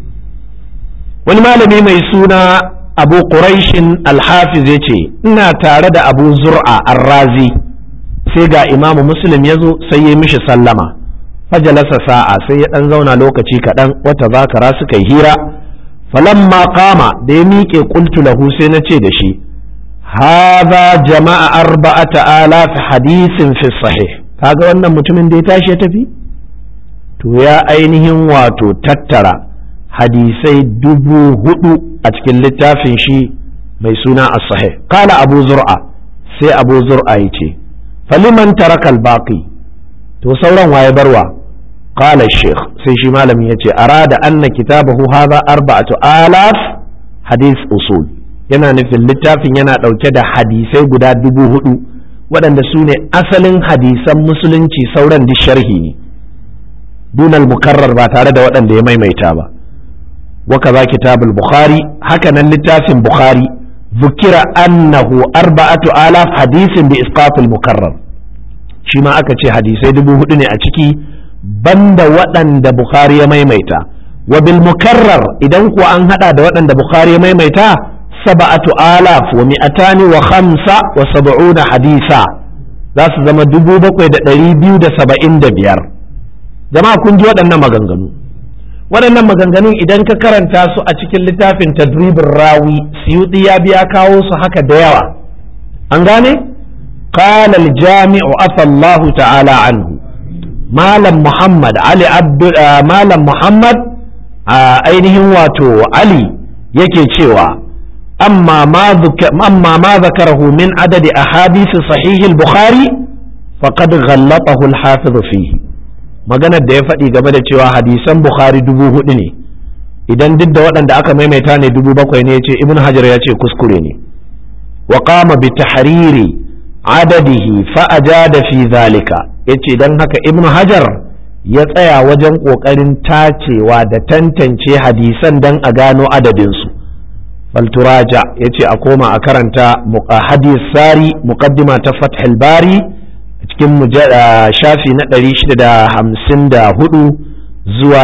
ولما ميسونا أبو قريش الحافظ يتي إنا تارد أبو زرعة الرازي سيقى إمام مسلم يزو سيمش سلم فجلس ساعة سي أنزونا لوكتي كدن وتذاكر سكي هيرا فلما قام ديميك قلت له سينتي دشي هذا جمع أربعة آلاف حديث في الصحيح kaga wannan mutumin da ya tashi ya tafi to ya ainihin wato tattara hadisai dubu hudu a cikin littafin shi mai suna as-sahih kala abu zur'a sai abu zur'a ya ce faliman tarakal baqi to sauran waye barwa kala sheikh sai shi malamin ya ce arada anna kitabahu hadha arba'atu alaf hadith usul yana nufin littafin yana ɗauke da hadisai guda dubu hudu waɗanda su ne asalin hadisan musulunci sauran duk sharhi ne dunal mukarrar ba tare da waɗanda ya maimaita ba waka za kitabul bukhari haka nan littafin bukhari zukira annahu arba'atu alaf hadisin bi isqatul mukarrar shi ma aka ce hadisai dubu hudu ne a ciki banda waɗanda bukhari ya maimaita wa bil mukarrar idan kuwa an hada da waɗanda bukhari ya maimaita سبعة آلاف ومئتان وخمسة وسبعون حديثا za su zama dubu bakwai da ɗari biyu da saba'in da biyar jama'a kun ji waɗannan maganganu waɗannan maganganun idan ka karanta su a cikin littafin tadribin rawi siyuɗi ya biya kawo su haka da yawa an gane قال الجامع عفى الله تعالى عنه مالم محمد علي عبد مالم محمد ainihin wato Ali yake cewa أما ما ذك... أما ما ذكره من عدد أحاديث صحيح البخاري فقد غلطه الحافظ فيه maganar da ya faɗi game da cewa hadisan bukhari dubu hudu ne idan duk da waɗanda aka maimaita ne dubu bakwai ne ya ce ibn hajar ya ce kuskure ne wa qama bi tahriri adadihi fa ajada fi zalika yace dan haka ibn hajar ya tsaya wajen ƙoƙarin tacewa da tantance hadisan dan a gano adadinsu falturaja ya ce a koma a karanta hadis sari muqaddima ta fathul bari a cikin shafi na 654 zuwa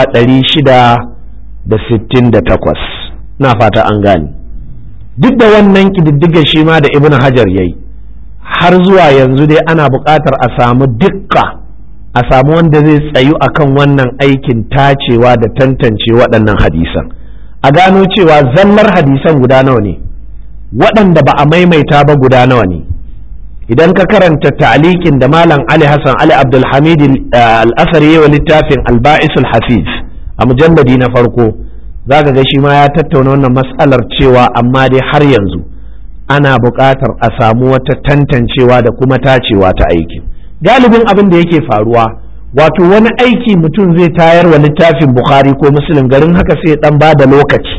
668 na fata an gane duk da wannan ƙididdiga shi ma da ibn hajar ya yi har zuwa yanzu dai ana buƙatar a samu dukka a samu wanda zai tsayu akan wannan aikin tacewa da tantance waɗannan hadisan a gano cewa zallar hadisan guda nawa ne waɗanda ba a maimaita ba guda nawa ne idan ka karanta ta'liqin da malam Ali Hassan Ali Abdulhamid al-Asari wa littafin al-Ba'is al-Hafiz a mujalladi na farko zaka ga shi ma ya tattauna wannan mas'alar cewa amma dai har yanzu ana buƙatar a samu wata tantancewa da kuma tacewa ta aikin galibin abin da yake faruwa wato wani aiki mutum zai tayar wa littafin Bukhari ko Muslim garin haka sai dan ba da lokaci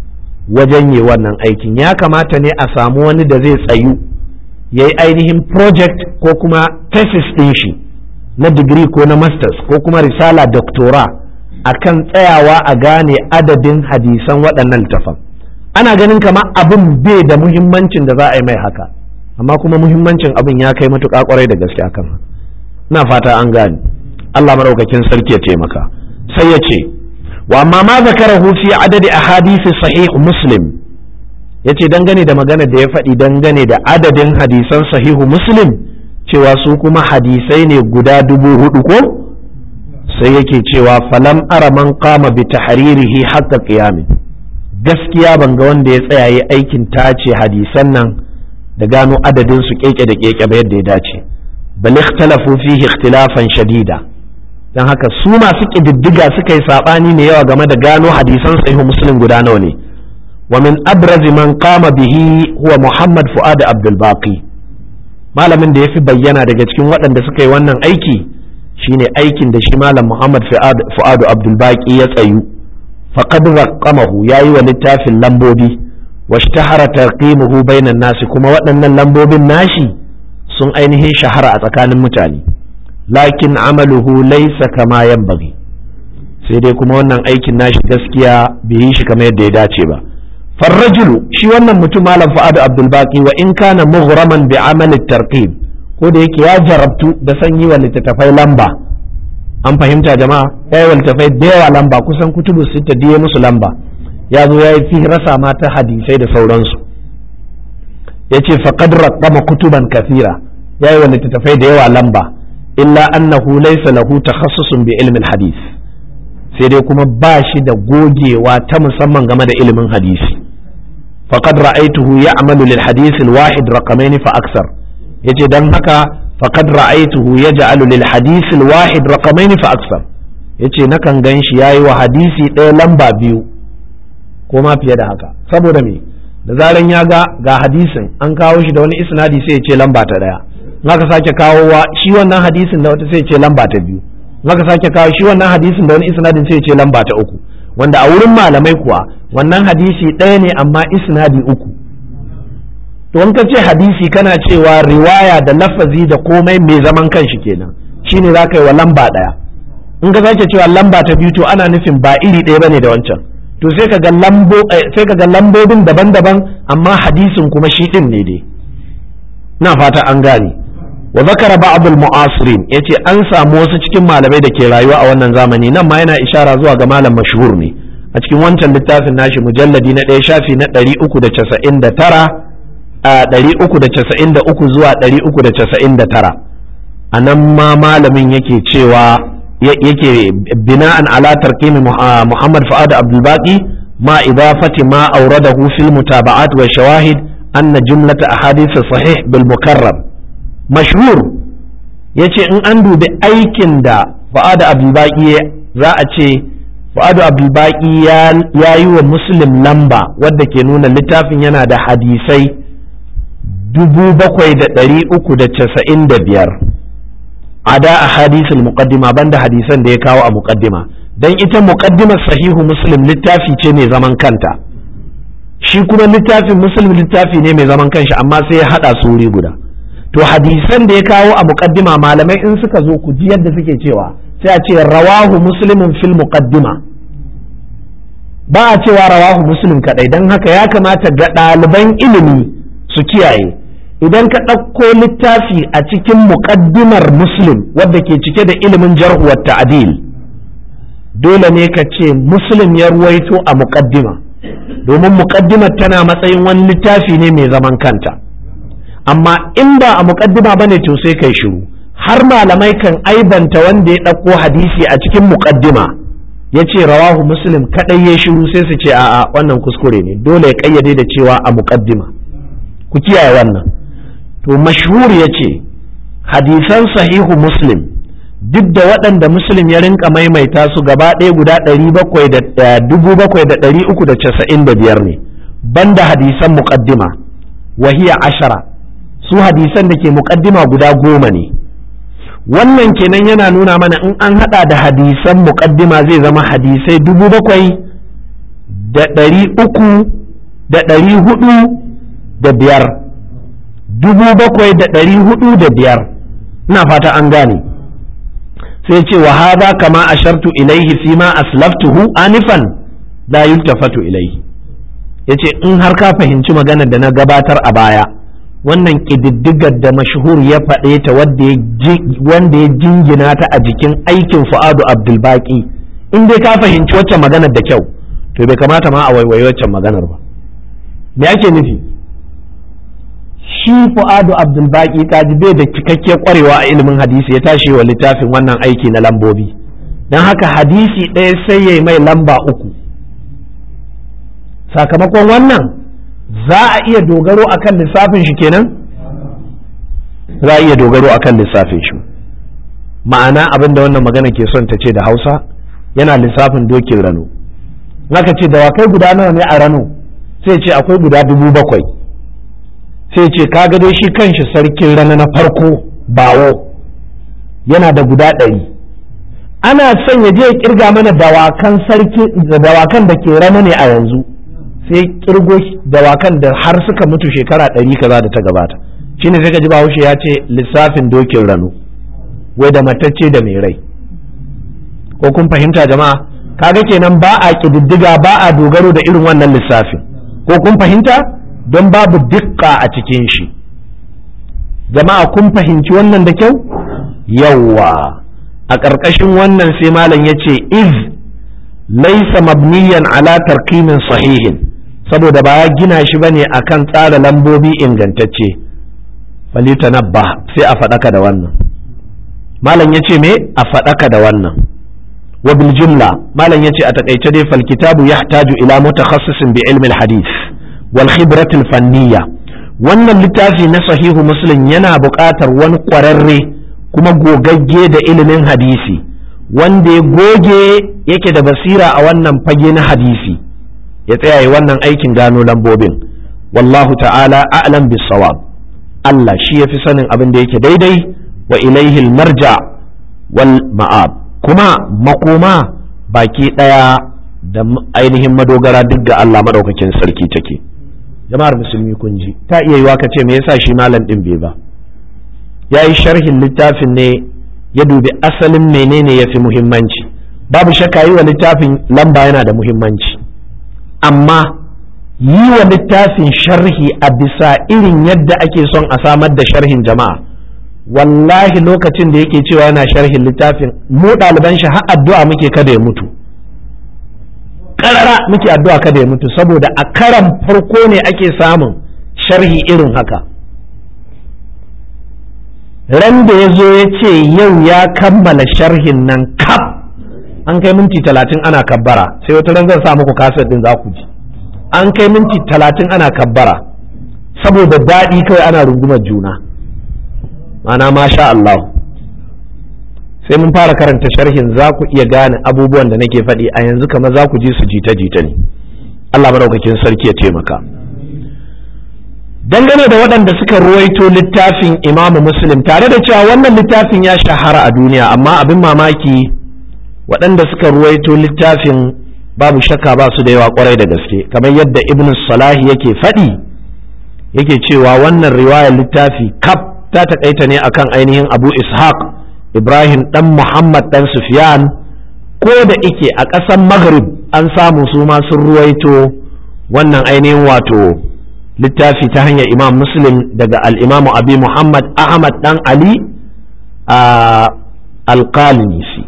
wajen yi wannan aikin ya kamata ne a samu wani da zai tsayu ya yi ainihin project ko kuma thesis ɗin shi na digiri ko na masters ko kuma risala doctora akan tsayawa a gane adadin hadisan waɗannan littafan ana ganin kama abin bai da muhimmancin da za a yi mai haka amma kuma muhimmancin abin ya kai matuƙa ƙwarai da gaske akan na fata an gane Allah maraukakin sarki ya taimaka sai ya ce wa amma ma zakarahu fi adadi ahadisi sahih muslim ya ce dangane da magana da ya faɗi dangane da adadin hadisan sahihu muslim cewa su kuma hadisai ne guda dubu hudu ko sai yake cewa falam ara man qama bi tahririhi haqqa qiyamin gaskiya ban ga wanda ya tsaya yi aikin tace hadisan nan da gano adadin su keke da keke ba yadda ya dace bal ikhtalafu fihi ikhtilafan shadida dan haka su masu kididdiga suka yi sabani ne yawa game da gano hadisan sahihu muslim guda nawa ne ومن أبرز من قام به هو محمد فؤاد عبد الباقي malamin da ya fi bayyana daga cikin waɗanda suka yi wannan aiki shine aikin da shi malam Muhammad Fu'adu Abdulbaki ya tsayu faqad raqamahu yayi wa littafin lambobi washtahara tarqimuhu bainan nasi kuma waɗannan lambobin nashi sun ainihin shahara a tsakanin mutane lakin amaluhu laysa kama yanbaghi sai dai kuma wannan aikin nashi gaskiya bai yi shi kamar yadda ya dace ba farrajulu shi wannan mutum malam fa'adu abdulbaki wa in kana mughraman bi amal tarqib ko da yake ya jarabtu da sanyi wa littattafai lamba an fahimta jama'a ya yi wa littattafai da yawa lamba kusan kutubu sita diye musu lamba ya zo ya yi fi rasa mata hadisai da sauransu ya ce faqad raqama kutuban kathira ya yi wa littattafai da yawa lamba illa annahu laysa lahu takhassusun bi ilmin hadith sai dai kuma ba shi da gogewa ta musamman game da ilimin hadisi faqad ra'aytuhu ya'malu lil hadith al wahid raqamain fa aksar yace dan haka faqad ra'aytuhu yaj'alu lil hadith al wahid raqamain fa aksar yace nakan ganshi yayi wa hadisi ɗaya lamba biyu ko ma fiye da haka saboda me da zaran ya ga ga hadisin an kawo shi da wani isnadi sai ya ce lamba ta ɗaya naka sake kawowa shi wannan hadisin da wata sai ya ce lamba ta biyu naka sake kawo shi wannan hadisin da wani isnadin sai ya ce lamba ta uku wanda a wurin malamai kuwa wannan hadisi ɗaya ne amma isnadi uku to in ka ce hadisi kana cewa riwaya da lafazi da komai mai zaman kanshi kenan shine za ka yi wa lamba ɗaya in ka sake cewa lamba ta biyu to ana nufin ba iri ɗaya bane da wancan to sai ka ga lambo sai ka ga lambobin daban-daban amma hadisin kuma shi ɗin ne dai na fata an gane wa zakara ba'd al-mu'asirin yace an samu wasu cikin malamai da ke rayuwa a wannan zamani nan ma yana ishara zuwa ga malam mashhur ne a cikin wancan littafin nashi mujalladi na ɗaya shafi na 399 a 393 zuwa 399 a nan ma malamin yake cewa yake bina'an ala tarkimi Muhammad Fuad Abdul Baqi ma idafati ma awradahu fil mutaba'at wa shawahid anna jumlata ahadith sahih bil mukarram mashhur yace in an dubi aikin da Fuad Abdul Baqi za a ce Fuad Abdul Baqi ya yi wa Muslim lamba wadda ke nuna littafin yana da hadisai dubu bakwai da ɗari uku da casa'in da biyar ada a hadisul muqaddima banda hadisan da ya kawo a muqaddima dan ita muqaddimar sahihu muslim littafi ce mai zaman kanta shi kuma littafin muslim littafi ne mai zaman kanshi amma sai ya hada su wuri guda to hadisan da ya kawo a muqaddima malamai in suka zo ku ji yadda suke cewa sai a ce rawahu muslimun fil muqaddima ba a cewa rawahu muslim kadai dan haka ya kamata ga ɗaliban ilimi su kiyaye idan ka ɗauko littafi a cikin muƙaddimar muslim wadda ke cike da ilimin jarhuwar ta'adil dole ne ka ce muslim ya ruwaito a muƙaddima domin muƙaddimar tana matsayin wani littafi ne mai zaman kanta amma in ba a muƙaddima ba ne to sai kai shiru har malamai kan aibanta wanda ya ɗauko hadisi a cikin muƙaddima ya ce rawahu muslim kaɗai ya shiru sai su ce a'a wannan kuskure ne dole ya ƙayyade da cewa a muƙaddima ku kiyaye wannan to mashhur ya ce hadisan sahihu muslim duk da waɗanda muslim ya rinka maimaita su gaba ɗaya guda dubu bakwai da ɗari uku da casa'in da biyar ne banda hadisan muƙaddima wahiya ashara su hadisan da ke muƙaddima guda goma ne wannan kenan yana nuna mana in an hada da hadisan muqaddima zai zama hadisai dubu bakwai da ɗari uku da ɗari hudu da biyar dubu bakwai da ɗari hudu da biyar ina fata an gane sai ce wa hadha kama ashartu ilaihi fi ma aslaftuhu anifan la yultafatu ilaihi yace in har ka fahimci maganar da na gabatar a baya wannan ƙididdigar da mashhur ya faɗe ta wanda ya jingina ta a jikin aikin fu'adu abdulbaki in dai ka fahimci waccan maganar da kyau to bai kamata ma a waiwayi waccan maganar ba me ake nufi shi fu'adu abdulbaki kaji bai da cikakke kwarewa a ilimin hadisi ya tashi wa littafin wannan aiki na lambobi don haka hadisi ɗaya sai ya mai lamba uku sakamakon wannan za a iya dogaro akan lissafin shi kenan za a iya dogaro akan lissafin shi ma'ana abin da wannan magana ke son ta ce da hausa yana lissafin dokin rano naka ce dawakai guda nawa ne a rano sai ce akwai guda dubu bakwai sai ce kaga dai shi kanshi sarkin rana na farko bawo yana da guda ɗari ana son ya je ya kirga mana dawakan sarki dawakan da ke rana ne a yanzu sai kirgo dawakan da har suka mutu shekara ɗari kaza da ta gabata shine sai ka ji bahaushe ya ce lissafin dokin rano wai da matacce da mai rai ko kun fahimta jama'a kaga kenan ba a ƙididdiga ba a dogaro da irin wannan lissafin ko kun fahimta don babu dukka a cikin shi jama'a kun fahimci wannan da kyau yawwa a ƙarƙashin wannan sai malam ya ce iz laisa mabniyan ala tarkimin sahihin saboda ba ya gina shi bane akan tsara lambobi ingantacce falitanabba sai a faɗaka da wannan malam ya ce me a faɗaka da wannan wa bil jumla malam ya ce a takaice dai fal kitabu yahtaju ila mutakhassisin bi ilmi hadith wal khibrat al fanniya wannan littafi na sahihu muslim yana buƙatar wani ƙwararre kuma gogagge da ilimin hadisi wanda ya goge yake da basira a wannan fage na hadisi ya tsaya wannan aikin gano lambobin wallahu ta'ala a'lam bis sawab Allah shi yafi sanin abin da yake daidai wa ilaihi marja wal ma'ab kuma makoma baki daya da ainihin madogara duk ga Allah madaukakin sarki take jama'ar musulmi kun ji ta iya yiwa ka ce me yasa shi malam din bai ba yayi sharhin littafin ne ya dubi asalin menene yafi muhimmanci babu shakka yi wa littafin lamba yana da muhimmanci amma yi wa littafin sharhi a bisa irin yadda ake son a samar da sharhin jama'a wallahi lokacin da yake cewa yana sharhin littafin mu ɗaliban shi har addu'a muke kada ya mutu ƙarara muke addu'a kada ya mutu saboda a karan farko ne ake samun sharhi irin haka ran da ya zo ya ce yau ya kammala sharhin nan kaf an kai minti talatin ana kabbara sai wata ran zan sa muku kasar din za ku ji an kai minti talatin ana kabbara saboda daɗi kawai ana rungumar juna mana masha Allah sai mun fara karanta sharhin za ku iya gane abubuwan da nake faɗi a yanzu kamar za ku ji su jita-jita ne Allah maɗaukakin sarki ya taimaka dangane da waɗanda suka ruwaito littafin imamu muslim tare da cewa wannan littafin ya shahara a duniya amma abin mamaki waɗanda suka ruwaito littafin babu shakka ba su da yawa kwarai da gaske kamar yadda ibn salahi yake faɗi yake cewa wannan riwayar littafi kaf ta taƙaita ne akan ainihin abu ishaq ibrahim ɗan muhammad ɗan sufyan ko da ike a ƙasar maghrib an samu su ma sun ruwaito wannan ainihin wato littafi ta hanyar imam muslim daga al'imamu abi muhammad ahmad ɗan ali a alƙalinisi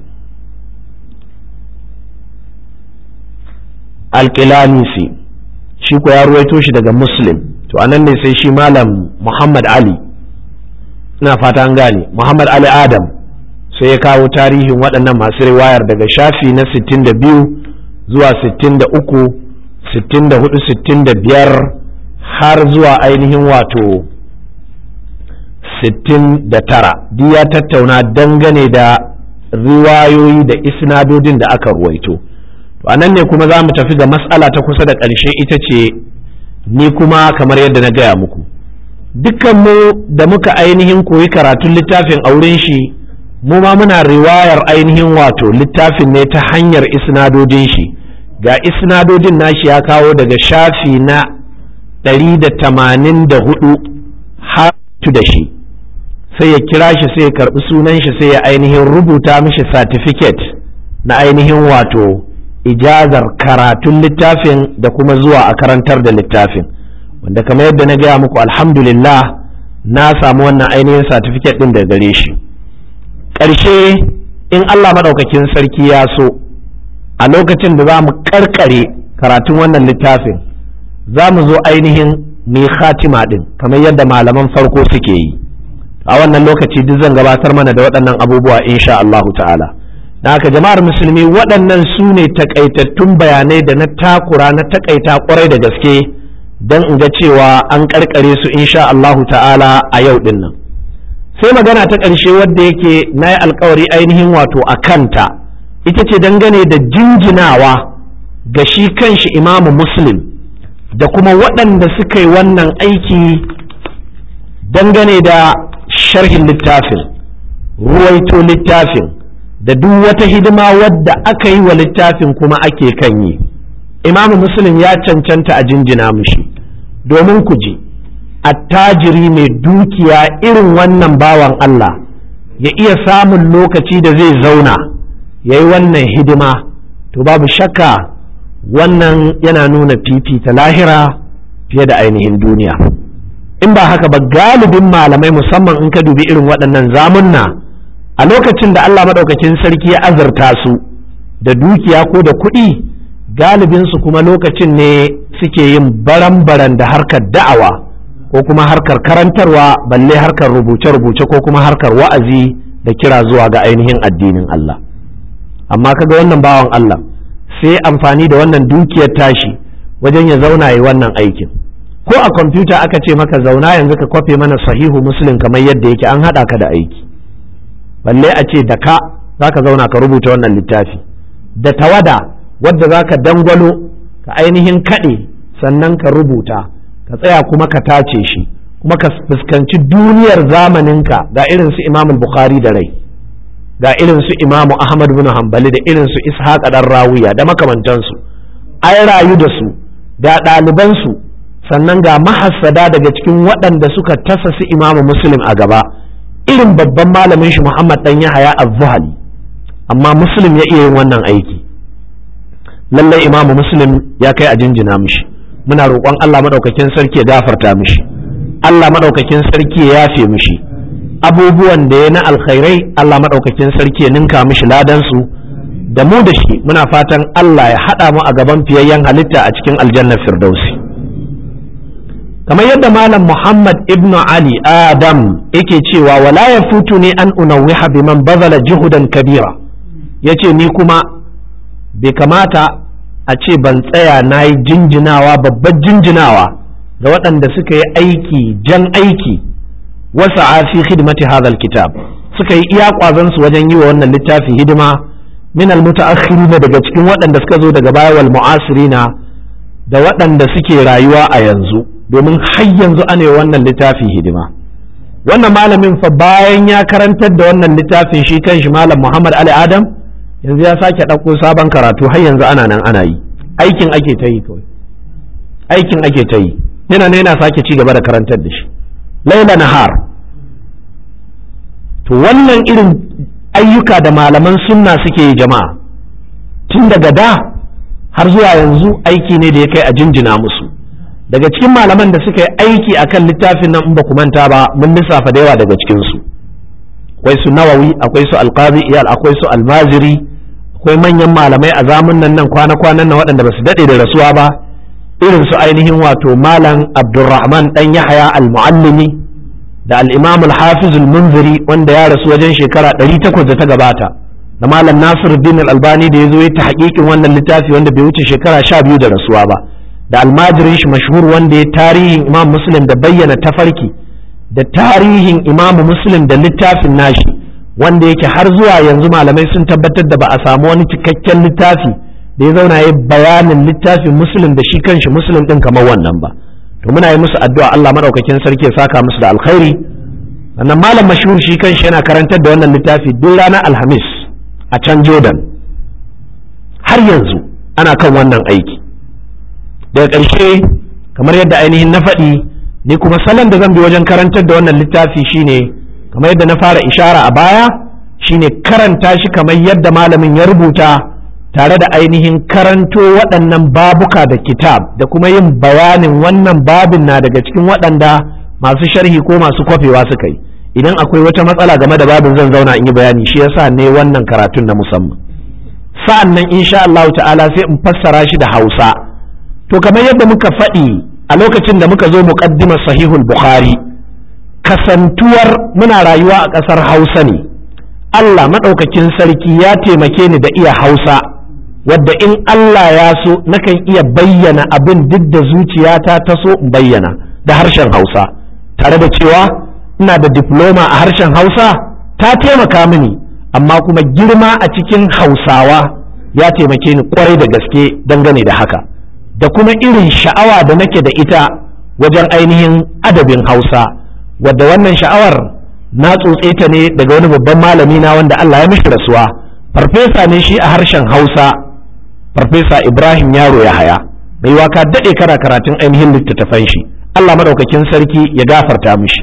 alƙilanisi shi ko ya ruwaito shi daga muslim to anan ne sai shi malam muhammad ali ina fata an gane muhammad ali adam sai ya kawo tarihin waɗannan masu riwayar daga shafi na 62 zuwa 63 64 65 har zuwa ainihin wato 69 duk ya tattauna dangane da riwayoyi da isnadodin da aka ruwaito to a nan ne kuma za mu tafi ga matsala ta kusa da ƙarshe ita ce ni kuma kamar yadda na gaya muku dukkanmu da muka ainihin koyi karatun littafin auren shi mu ma muna riwayar ainihin wato littafin ne ta hanyar isnadodin shi ga isnadodin nashi ya kawo daga shafi na 184 har da shi sai ya kira shi sai ya karbi sunan shi sai ya ainihin rubuta mishi certificate na ainihin wato ijazar karatun littafin da kuma zuwa a karantar da littafin wanda kamar yadda na gaya muku alhamdulillah na samu wannan ainihin certificate din da gare shi ƙarshe in Allah maɗaukakin sarki ya so a lokacin da za mu karkare karatun wannan littafin za mu zo ainihin mai khatima din kamar yadda malaman farko suke yi a wannan lokaci duk zan gabatar mana da waɗannan abubuwa insha Allah ta'ala da haka jama'ar musulmi waɗannan su ne takaitattun bayanai da na takura na takaita kwarai da gaske don in ga cewa an karkare su insha Allah ta'ala a yau din nan sai magana ta ƙarshe wadda yake na yi alkawari ainihin wato a kanta ita ce dangane da jinjinawa ga shi kanshi imamu muslim da kuma waɗanda suka yi wannan aiki dangane da sharhin littafin ruwaito littafin da duk wata hidima wadda aka yi wa littafin kuma ake kan yi imamu muslim ya cancanta a jinjina mushi domin ku ji attajiri mai dukiya irin wannan bawan Allah ya iya samun lokaci da zai zauna ya yi wannan hidima to babu shakka wannan yana nuna fifita lahira fiye da ainihin duniya in ba haka ba galibin malamai musamman in ka dubi irin waɗannan zamunna a lokacin da Allah maɗaukakin sarki ya azurta su da dukiya ko da kuɗi galibinsu kuma lokacin ne suke yin baran-baran da harkar da'awa ko kuma harkar karantarwa balle harkar rubuce-rubuce ko kuma harkar wa'azi da kira zuwa ga ainihin addinin Allah amma kaga wannan bawan Allah sai amfani da wannan dukiyar tashi wajen ya zauna yi wannan aikin ko a kwamfuta aka ce maka zauna yanzu ka kwafe mana sahihu muslim kamar yadda yake an haɗa ka da aiki balle a ce da ka za ka zauna ka rubuta wannan littafi da tawada wadda za ka dangwalo ka ainihin kaɗe sannan ka rubuta ka tsaya kuma ka tace shi kuma ka fuskanci duniyar zamaninka ga irin su imamul bukhari da rai ga irin su imamu ahmad bin hanbali da irin su ishaq dan rawiya da makamantansu ai rayu da su ga ɗalibansu sannan ga mahassada daga cikin waɗanda suka tasa su imamu muslim a gaba irin babban malamin shi muhammad dan yahaya az-zuhali amma muslim ya iya yin wannan aiki lallai imamu muslim ya kai a jinjina mishi muna roƙon Allah maɗaukakin sarki ya gafarta mishi Allah maɗaukakin sarki ya yafe mishi abubuwan da ya na alkhairai Allah maɗaukakin sarki ya ninka mishi ladansu da mu da shi muna fatan Allah ya haɗa mu a gaban fiyayyen halitta a cikin aljannar firdausi kamar yadda malam Muhammad ibnu Ali Adam yake cewa wala ya futu ne an unawwiha biman bazala juhudan kabira yace ni kuma bai kamata a ce ban tsaya na yi jinjinawa babbar jinjinawa ga waɗanda suka yi aiki jan aiki wasa a fi hidimati hadal kitab suka yi iya ƙwazonsu wajen yi wa wannan littafi hidima min almutaakhirina daga cikin waɗanda suka zo daga baya wal mu'asirina da waɗanda suke rayuwa a yanzu domin har yanzu ana yi wannan littafi hidima wannan malamin fa bayan ya karantar da wannan littafin shi kanshi malam Muhammad Ali Adam yanzu ya sake ɗauko sabon karatu har yanzu ana nan ana yi aikin ake ta yi kawai aikin ake ta yi yana ne yana sake ci gaba da karantar da shi laila nahar to wannan irin ayyuka da malaman sunna suke yi jama'a tun daga da har zuwa yanzu aiki ne da ya kai a jinjina musu daga cikin malaman da suka yi aiki akan littafin nan in ba ku manta ba mun lissafa da yawa daga cikinsu akwai su nawawi akwai su alqazi iyal akwai su almaziri akwai manyan malamai a zamunan nan kwana-kwanan nan waɗanda ba su daɗe da rasuwa ba irin su ainihin wato malam abdulrahman ɗan yahaya al-muallimi da al-imam al-hafiz al-munziri wanda ya rasu wajen shekara 800 da ta gabata da malam nasiruddin al-albani da ya zo ya ta hakikin wannan littafi wanda bai wuce shekara 12 da rasuwa ba da almajirin shi mashhur wanda ya tarihin imam muslim da bayyana tafarki da tarihin imam muslim da littafin nashi wanda yake har zuwa yanzu malamai sun tabbatar da ba a samu wani cikakken littafi da ya zauna ya bayanin littafin muslim da shi kanshi muslim din kamar wannan ba to muna yi musu addu'a Allah madaukakin sarki ya saka musu da alkhairi sannan malam mashhur shi kanshi yana karantar da wannan littafi duk ranar alhamis a can jordan har yanzu ana kan wannan aiki daga ƙarshe kamar yadda ainihin na faɗi ni kuma salon da zan bi wajen karantar da wannan littafi shine kamar yadda na fara ishara a baya shine karanta shi kamar yadda malamin ya rubuta tare da ainihin karanto waɗannan babuka da kitab da kuma yin bayanin wannan babin na daga cikin waɗanda masu sharhi ko masu kwafewa suka yi idan akwai wata matsala game da babin zan zauna in yi bayani shi yasa ne wannan karatun na musamman sa'an nan insha Allah ta'ala sai in fassara shi da Hausa to kamar yadda muka faɗi a lokacin da muka zo muqaddimar sahihul bukhari kasantuwar muna rayuwa a ƙasar Hausa ne Allah maɗaukakin sarki ya taimake ni da iya Hausa wadda in Allah ya so nakan iya bayyana abin duk da zuciyata ta so in bayyana da harshen Hausa tare da cewa ina da diploma a harshen Hausa ta taimaka mini amma kuma girma a cikin Hausawa ya taimake ni kwarai da gaske dangane da haka da kuma irin sha'awa da nake da ita wajen ainihin adabin Hausa wadda wannan sha'awar na tsotse ta ne daga wani babban malami na wanda Allah ya mishi rasuwa farfesa ne shi a harshen Hausa farfesa Ibrahim Yaro ya haya bai waka daɗe kana karatun ainihin littattafan shi Allah madaukakin sarki ya gafarta mishi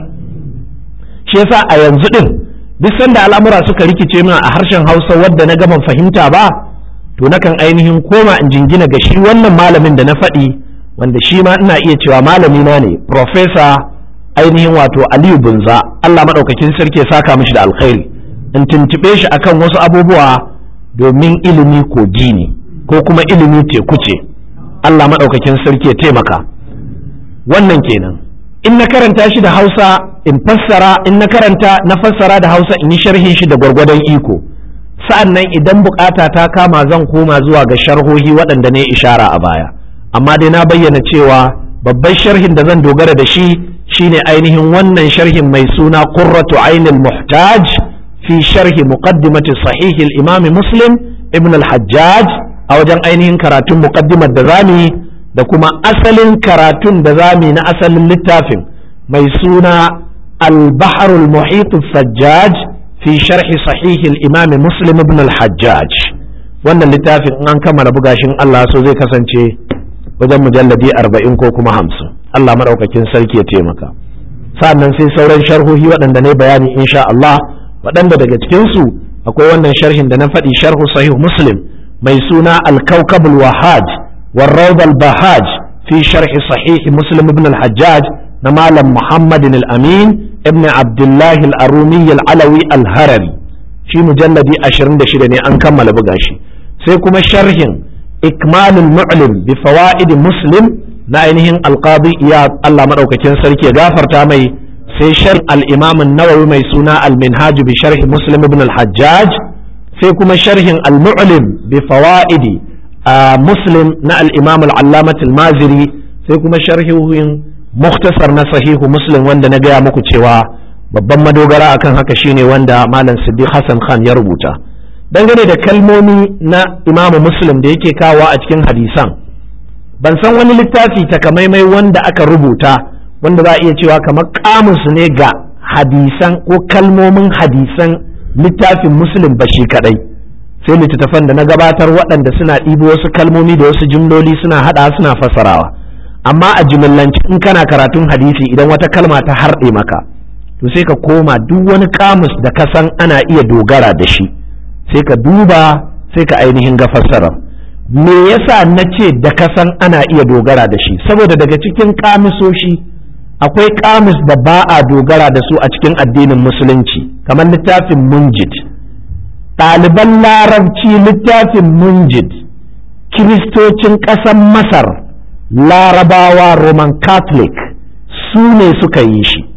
shi yasa a yanzu din duk sanda al'amura suka rikice min a harshen Hausa wadda na gama fahimta ba to nakan ainihin koma in jingina ga shi wannan malamin da na faɗi wanda shi ma ina iya cewa malami na ne professor ainihin wato Aliyu Bunza Allah madaukakin sarki ya saka mishi da alkhairi in tuntube shi akan wasu abubuwa domin ilimi kogi ne ko kuma ilimi teku ce Allah madaukakin sarki ya taimaka wannan kenan in na karanta shi da Hausa in fassara in na karanta na fassara da Hausa in yi sharhin shi da gwargwadon iko sa'an nan idan bukata ta kama zan koma zuwa ga sharhohi waɗanda ne ishara a baya amma dai na bayyana cewa babban sharhin da zan dogara da shi shine ainihin wannan sharhin mai suna qurratu ainul muhtaj fi sharhi muqaddimati sahih al-imam muslim ibn al-hajjaj a wajen ainihin karatun muqaddimar da zamu da kuma asalin karatun da zamu na asalin littafin mai suna al-bahr al-muhit sajjaj fi sharhi sahih al-imam muslim ibn al-hajjaj wannan littafin in an kammala bugashin Allah so zai kasance wajen mujalladi arba'in ko kuma hamsin Allah maɗaukakin sarki ya taimaka sa'annan sai sauran sharhohi waɗanda ne bayani insha Allah waɗanda daga cikinsu akwai wannan sharhin da na faɗi sharhu sahih muslim mai suna al-kawkabul wahaj war bahaj fi sharhi sahih muslim ibn al-hajjaj na malam muhammadin al-amin ibn abdullahi al-arumi al-alawi al-harari shi mujalladi 26 ne an kammala buga shi sai kuma sharhin ikmalul mu'lim bi fawaid muslim na ainihin alqadi iyad Allah madaukakin sarki ya gafarta mai sai sharh al-imam an-nawawi mai suna al-minhaj bi sharh muslim ibn al-hajjaj sai kuma sharhin al-mu'lim bi fawaid muslim na al-imam al-allamah al-maziri sai kuma sharhin mukhtasar na sahihu muslim wanda na gaya muku cewa babban madogara akan haka shine wanda malam siddiq hassan khan ya rubuta dangane da kalmomi na imamu muslim da yake kawo a cikin hadisan ban san wani littafi takamaimai wanda aka rubuta wanda za a iya cewa kamar kamus ne ga hadisan ko kalmomin hadisan littafin muslim ba shi kadai sai littattafan da na gabatar waɗanda suna ɗibo wasu kalmomi da wasu jimloli suna haɗa suna fassarawa amma a jimillanci in kana karatun hadisi idan wata kalma ta harɗe maka to sai ka koma duk wani kamus da ka san ana iya dogara da shi sai ka duba sai ka ainihin ga fassarar me yasa na ce da kasan ana iya dogara da shi saboda daga cikin kamisoshi akwai kamis da ba a dogara da su a cikin addinin musulunci kamar littafin munjid ɗaliban larabci littafin munjid kiristocin ƙasar masar larabawa roman catholic su ne suka yi shi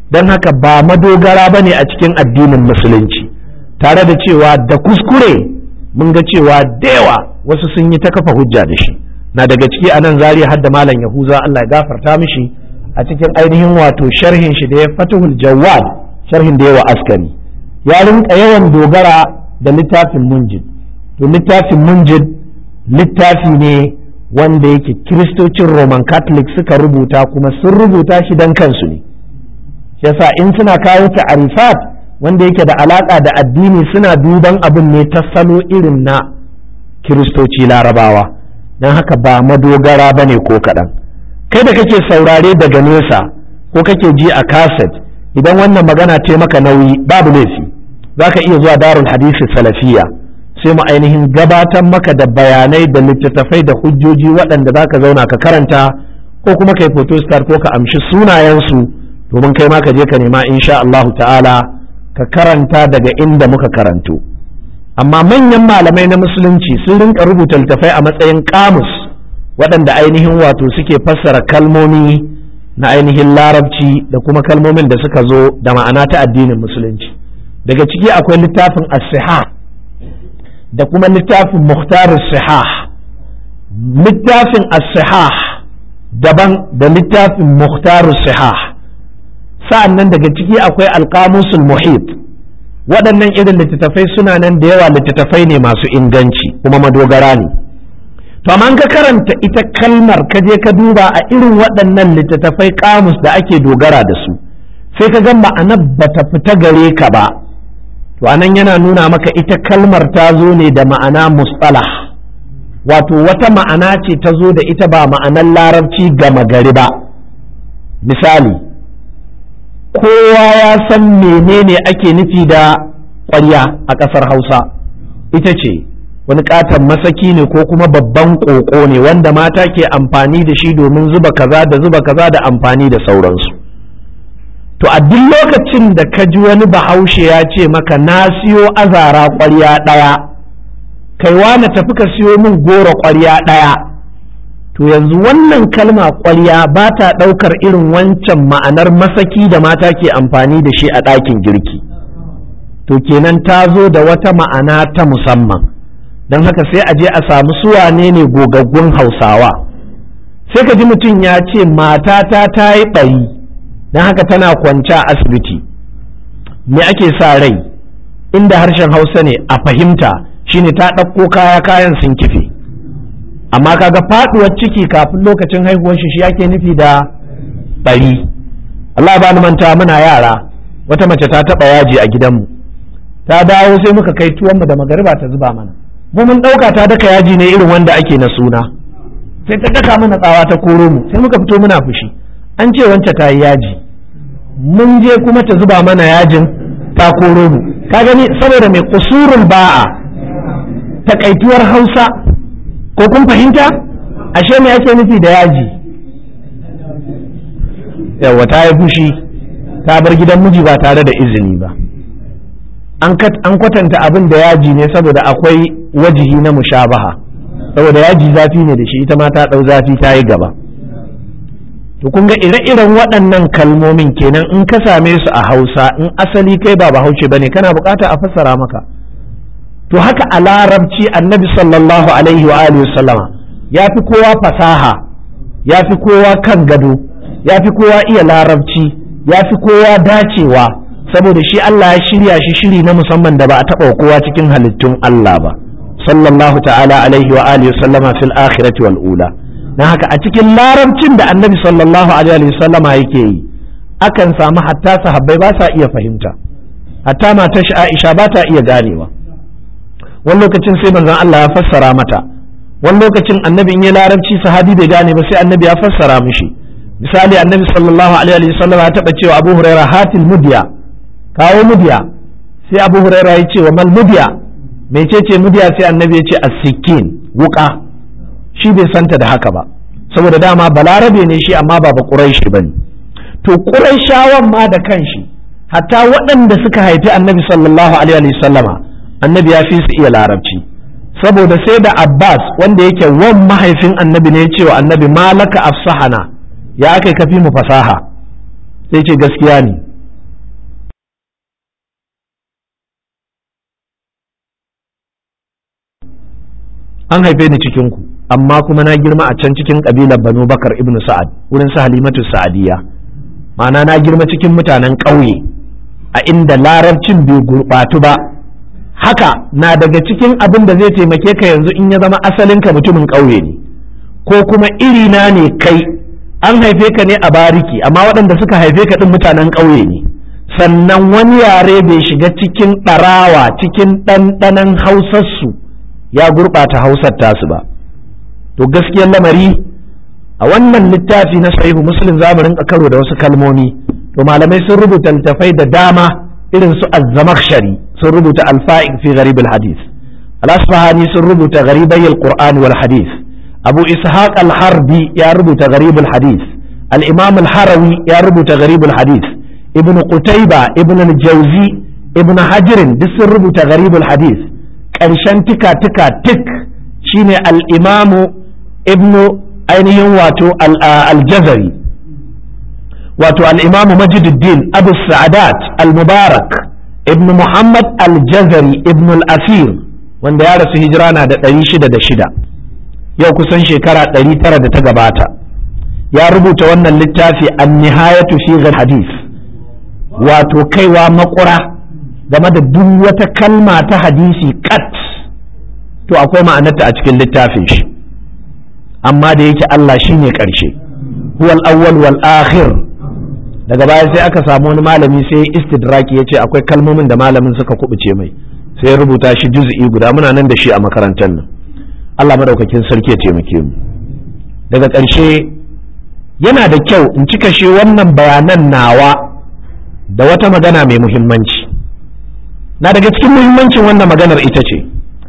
don haka ba madogara ba ne a cikin addinin musulunci tare da cewa da kuskure mun ga cewa da yawa wasu sun yi ta kafa hujja da shi na daga ciki a nan zariya har da malam yahuza Allah ya gafarta mishi a cikin ainihin wato sharhin shi da ya fatihul jawad sharhin da yawa askari ya rinka yawan dogara da littafin munjid to littafin munjid littafi ne wanda yake kiristocin roman catholic suka rubuta kuma sun rubuta shi don kansu ne yasa in suna kawo ta'arifat wanda yake da alaka da addini suna duban abin ne ta salo irin na kiristoci larabawa don haka ba madogara ba ne ko kaɗan kai da kake saurare daga nesa ko kake ji a kaset idan wannan magana ce maka nauyi babu laifi za ka iya zuwa darul hadisi salafiya sai mu ainihin gabatar maka da bayanai da littattafai da hujjoji waɗanda za ka zauna ka karanta ko kuma kai photostar ko ka amshi sunayensu domin kai ma ka je ka nema insha Allahu ta'ala ka karanta daga inda muka karanto amma manyan malamai na musulunci sun rinka rubuta littattafai a matsayin kamus waɗanda ainihin wato suke fassara kalmomi na ainihin larabci da kuma kalmomin da suka zo da ma'ana ta addinin musulunci daga ciki akwai littafin as da kuma littafin muhtar sihah littafin as-sihah daban da littafin muhtar sihah sa'an nan daga ciki akwai alƙamusul muhit waɗannan irin littattafai suna nan da yawa littattafai ne masu inganci kuma madogara ne to amma ka karanta ita kalmar ka je ka duba a irin waɗannan littattafai kamus da ake dogara da su sai ka ga ma'anar bata fita gare ka ba to anan yana nuna maka ita kalmar ta zo ne da ma'ana mustalah wato wata ma'ana ce ta zo da ita ba ma'anar larabci gama gari ba misali kowa ya san menene ake nufi da ƙwarya a ƙasar hausa ita ce wani ƙaton masaki ne ko kuma babban ƙoƙo ne wanda mata ke amfani da shi domin zuba kaza da zuba kaza da amfani da sauransu to a duk lokacin da ka ji wani bahaushe ya ce maka na siyo azara ƙwarya ɗaya kaiwa na tafi ka siyo min goro ƙwarya ɗaya to yanzu wannan kalma ƙwarya ba ta ɗaukar irin wancan ma'anar masaki da mata ke amfani da shi a ɗakin girki to kenan ta zo da wata ma'ana ta musamman don haka sai a je a samu suwane ne gogaggun hausawa sai ka ji mutum ya ce matata ta yi ɓari don haka tana kwance a asibiti me ake sa rai inda harshen hausa ne a fahimta shine ta ɗauko kaya kayan sun kife amma kaga faɗuwar ciki kafin lokacin haihuwar shi shi yake nufi da ɓari Allah ba ni manta muna yara wata mace ta taɓa yaji a gidanmu ta dawo sai muka kai tuwonmu da magariba ta zuba mana mu mun ɗauka ta daka yaji ne irin wanda ake na suna sai ta daka mana tsawa ta koro mu sai muka fito muna fushi an ce wance ta yi yaji mun je kuma ta zuba mana yajin ta koro mu ka gani saboda mai kusurul ba'a takaituwar hausa ko kun fahimta ashe me ake nufi da yaji yawa ta yi fushi ta bar gidan miji ba tare da izini ba an kwatanta abin da yaji ne saboda akwai wajihi na mushabaha saboda yaji zafi ne da shi ita ma ta ɗau zafi ta yi gaba to kun ga ire-iren waɗannan kalmomin kenan in ka same su a hausa in asali kai ba bahaushe ba ne kana bukata a fassara maka to haka a larabci annabi sallallahu alaihi wa alihi sallama ya fi kowa fasaha ya fi kowa kan gado ya fi kowa iya larabci ya fi kowa dacewa saboda shi Allah ya shirya shi shiri na musamman da ba a taɓa kowa cikin halittun Allah ba sallallahu ta'ala alaihi wa alihi sallama fil akhirati wal ula dan haka a cikin larabcin da annabi sallallahu alaihi wa sallama yake yi akan samu hatta sahabbai ba sa iya fahimta hatta matar Aisha ba ta iya ganewa wani lokacin sai manzon Allah ya fassara mata wani lokacin annabi in ya larabci sahabi bai gane ba sai annabi ya fassara mishi misali annabi sallallahu alaihi wa sallam ya taba cewa Abu Hurairah hatil mudya kawo mudya sai Abu Hurairah ya ce wa mal mudya mecece mudya sai annabi ya ce as-sikin wuka shi bai santa da haka ba saboda dama balarabe ne shi amma ba ba quraishi bane to quraishawan ma da kanshi hatta waɗanda suka haifi annabi sallallahu alaihi wa sallama annabi ya fi su iya larabci saboda sai da abbas wanda yake wan mahaifin annabi ne cewa annabi malaka afsahana ya aka kafi mu fasaha sai ce gaskiya ne an haife ni cikin ku amma kuma na girma a can cikin kabilar banu bakar ibn sa'ad wurin su halimatu sa'adiyya ma'ana na girma cikin mutanen ƙauye a inda larabcin bai gurɓatu ba haka na daga cikin abin da zai taimake ka yanzu in ya zama asalinka mutumin ƙauye ne ko kuma irina ne kai an haife ka ne a bariki amma waɗanda suka haife ka ɗin mutanen ƙauye ne sannan wani yare bai shiga cikin ɗarawa cikin ɗanɗanon hausarsu ya gurɓata hausar tasu ba to gaskiyar lamari a wannan littafi na sahihu muslim za mu rinka karo da wasu kalmomi to malamai sun rubuta littafai da dama irin su az-zamakhshari sun rubuta al-fa'iq fi gharib al-hadith al-asfahani sun rubuta gharibai al-qur'an wal hadith abu ishaq al-harbi ya rubuta gharib al-hadith al-imam al-harawi ya rubuta gharib al-hadith ibn qutayba ibn al-jawzi ibn hajr duk sun rubuta gharib al-hadith ƙarshen tika tika tik shine al-imamu ibn ainihin wato al-jazari wato al-imamu majiduddin abu sa'adat al-mubarak ibn muhammad al-jazari ibn al-asir wanda ya rasu hijira na da ɗari shida da shida yau kusan shekara ɗari tara da ta gabata ya rubuta wannan littafi an nihayatu fi hadith wato kaiwa makura game da duk wata kalma ta hadisi kat to akwai ma'anarta a cikin littafin shi amma da yake Allah shine ƙarshe huwal awwal wal akhir daga baya sai aka samu wani malami sai istidraki ya ce akwai kalmomin da malamin suka kubuce mai sai rubuta shi juz'i guda muna nan da shi a makarantar nan Allah madaukakin sarki ya taimake mu daga ƙarshe yana da kyau in cika shi wannan bayanan nawa da wata magana mai muhimmanci na daga cikin muhimmancin wannan maganar ita ce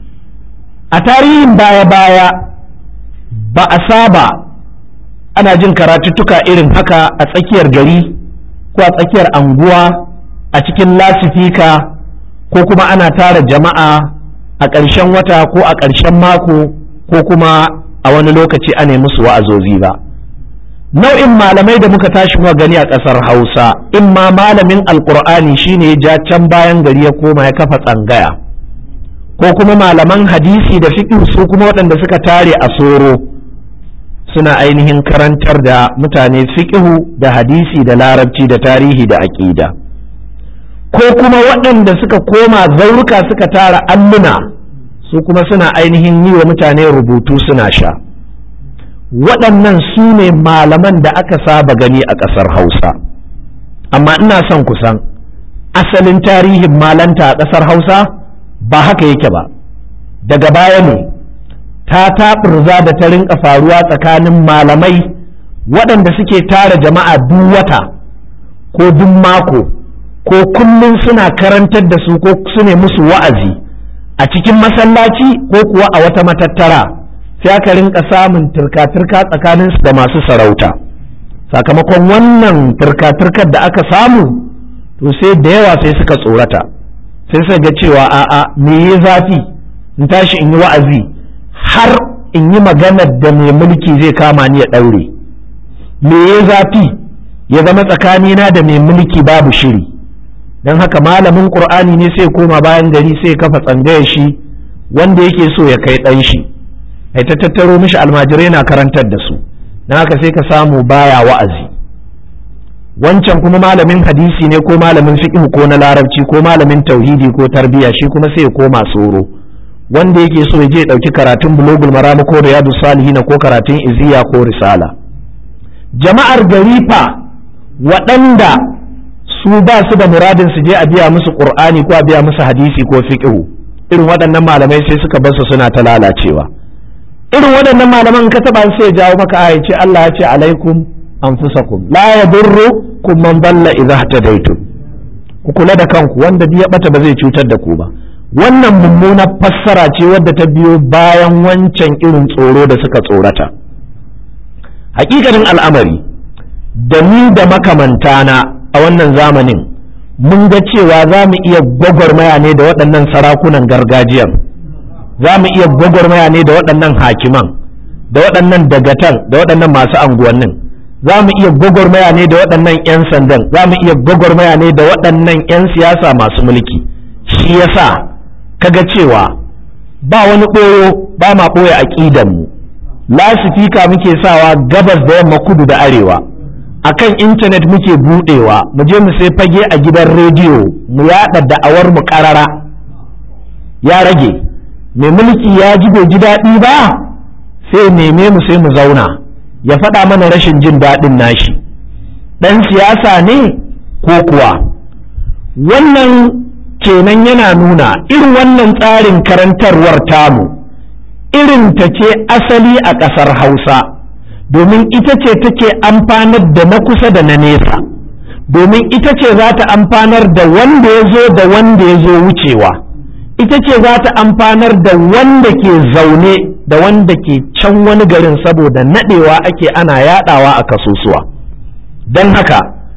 a tarihin baya-baya ba a saba ana jin karatuttuka irin haka a tsakiyar gari ko a tsakiyar anguwa a cikin lasifika ko kuma ana tara jama'a a ƙarshen wata ko a ƙarshen mako ko kuma a wani lokaci a musu wa'azozi ba nau'in malamai da muka tashi muka gani a ƙasar hausa in ma malamin alƙur'ani shine ya ja can bayan gari ya koma ya kafa tsangaya ko kuma malaman hadisi da fiqh su kuma waɗanda suka tare a soro suna ainihin karantar da mutane fiqhu da hadisi da larabci da tarihi da aƙida ko kuma waɗanda suka koma zauruka suka tara alluna su kuma suna ainihin yi wa mutane rubutu suna sha waɗannan su ne malaman da aka saba gani a ƙasar hausa amma ina son kusan asalin tarihin malanta a ƙasar hausa ba haka yake ba daga baya ne ta taɓurza da ta rinka faruwa tsakanin malamai waɗanda suke tara jama'a duk wata ko duk mako ko kullum suna karantar da su ko su ne musu wa'azi a cikin masallaci ko kuwa a wata matattara sai aka rinka samun turka-turka tsakaninsu da masu sarauta sakamakon wannan turka-turkar da aka samu to sai da yawa sai suka tsorata sai suka ga cewa a'a me ya zafi in tashi in yi wa'azi har in yi maganar da mai mulki zai kama ni ya ɗaure me ya zafi ya zama tsakanina da mai mulki babu shiri don haka malamin ƙur'ani ne sai koma bayan gari sai kafa tsangayar shi wanda yake so ya kai ɗan shi ai ta tattaro mishi almajirai na karantar da su don haka sai ka samu baya wa'azi wancan kuma malamin hadisi ne ko malamin fiqh ko na larabci ko malamin tauhidi ko tarbiya shi kuma sai ya koma tsoro wanda yake so ya je ɗauki karatun bulogul maramu ko riyadu salihin ko karatun iziya ko risala jama'ar gari fa waɗanda su ba su da muradin su je a biya musu qur'ani ko a biya musu hadisi ko fiqh irin waɗannan malamai sai suka bar su suna ta lalacewa irin waɗannan malaman ka taba sai ya jawo maka aya ce Allah ya ce alaikum anfusakum la yadurrukum man dalla idza ihtadaytum ku kula da kanku wanda ya bata ba zai cutar da ku ba wannan mummunar fassara ce wadda ta biyo bayan wancan irin tsoro da suka tsorata hakikanin al'amari da ni da makamantana a wannan zamanin mun ga cewa za mu iya gwagwarmaya ne da waɗannan sarakunan gargajiyar za mu iya gwagwarmaya ne da waɗannan hakiman da waɗannan dagatan da waɗannan masu anguwannin za mu iya gwagwarmaya ne da waɗannan 'yan sandan za mu iya gwagwarmaya ne da waɗannan 'yan siyasa masu mulki shi yasa kaga cewa ba wani ɓoyo ba ma ɓoye aƙidanmu lasifika muke sawa gabas da yamma kudu da arewa akan intanet muke buɗewa mu je mu sai fage a gidan rediyo mu yaɗa da'awar mu ƙarara ya rage mai mulki ya ji bai ji daɗi ba sai neme mu sai mu zauna ya faɗa mana rashin jin daɗin nashi ɗan siyasa ne ko kuwa wannan kenan yana nuna irin wannan tsarin karantarwar tamu irin ta ce asali a ƙasar hausa domin ita ce take amfanar da na kusa da na nesa domin ita ce za ta amfanar da wanda ya zo da wanda ya zo wucewa ita ce za ta amfanar da wanda ke zaune da wanda ke can wani garin saboda naɗewa ake ana yaɗawa a kasusuwa don haka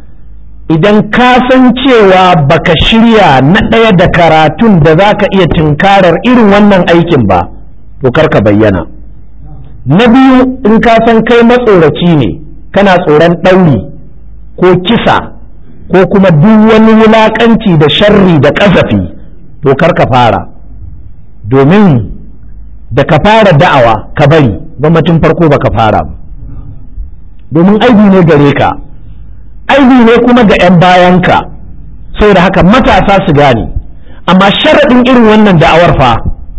idan ka san cewa baka shirya na ɗaya da karatun da za ka iya tunkarar irin wannan aikin ba to ka bayyana na biyu in ka san kai matsoraci ne kana tsoron ɗauri ko kisa ko kuma duk wani wulaƙanci da sharri da ƙazafi to ka fara domin da ka fara da'awa ka bari gwamnatin farko baka fara ba domin aibi ne gare ka aibi ne kuma ga 'yan bayanka saboda haka matasa su gane amma sharaɗin irin wannan da'awar fa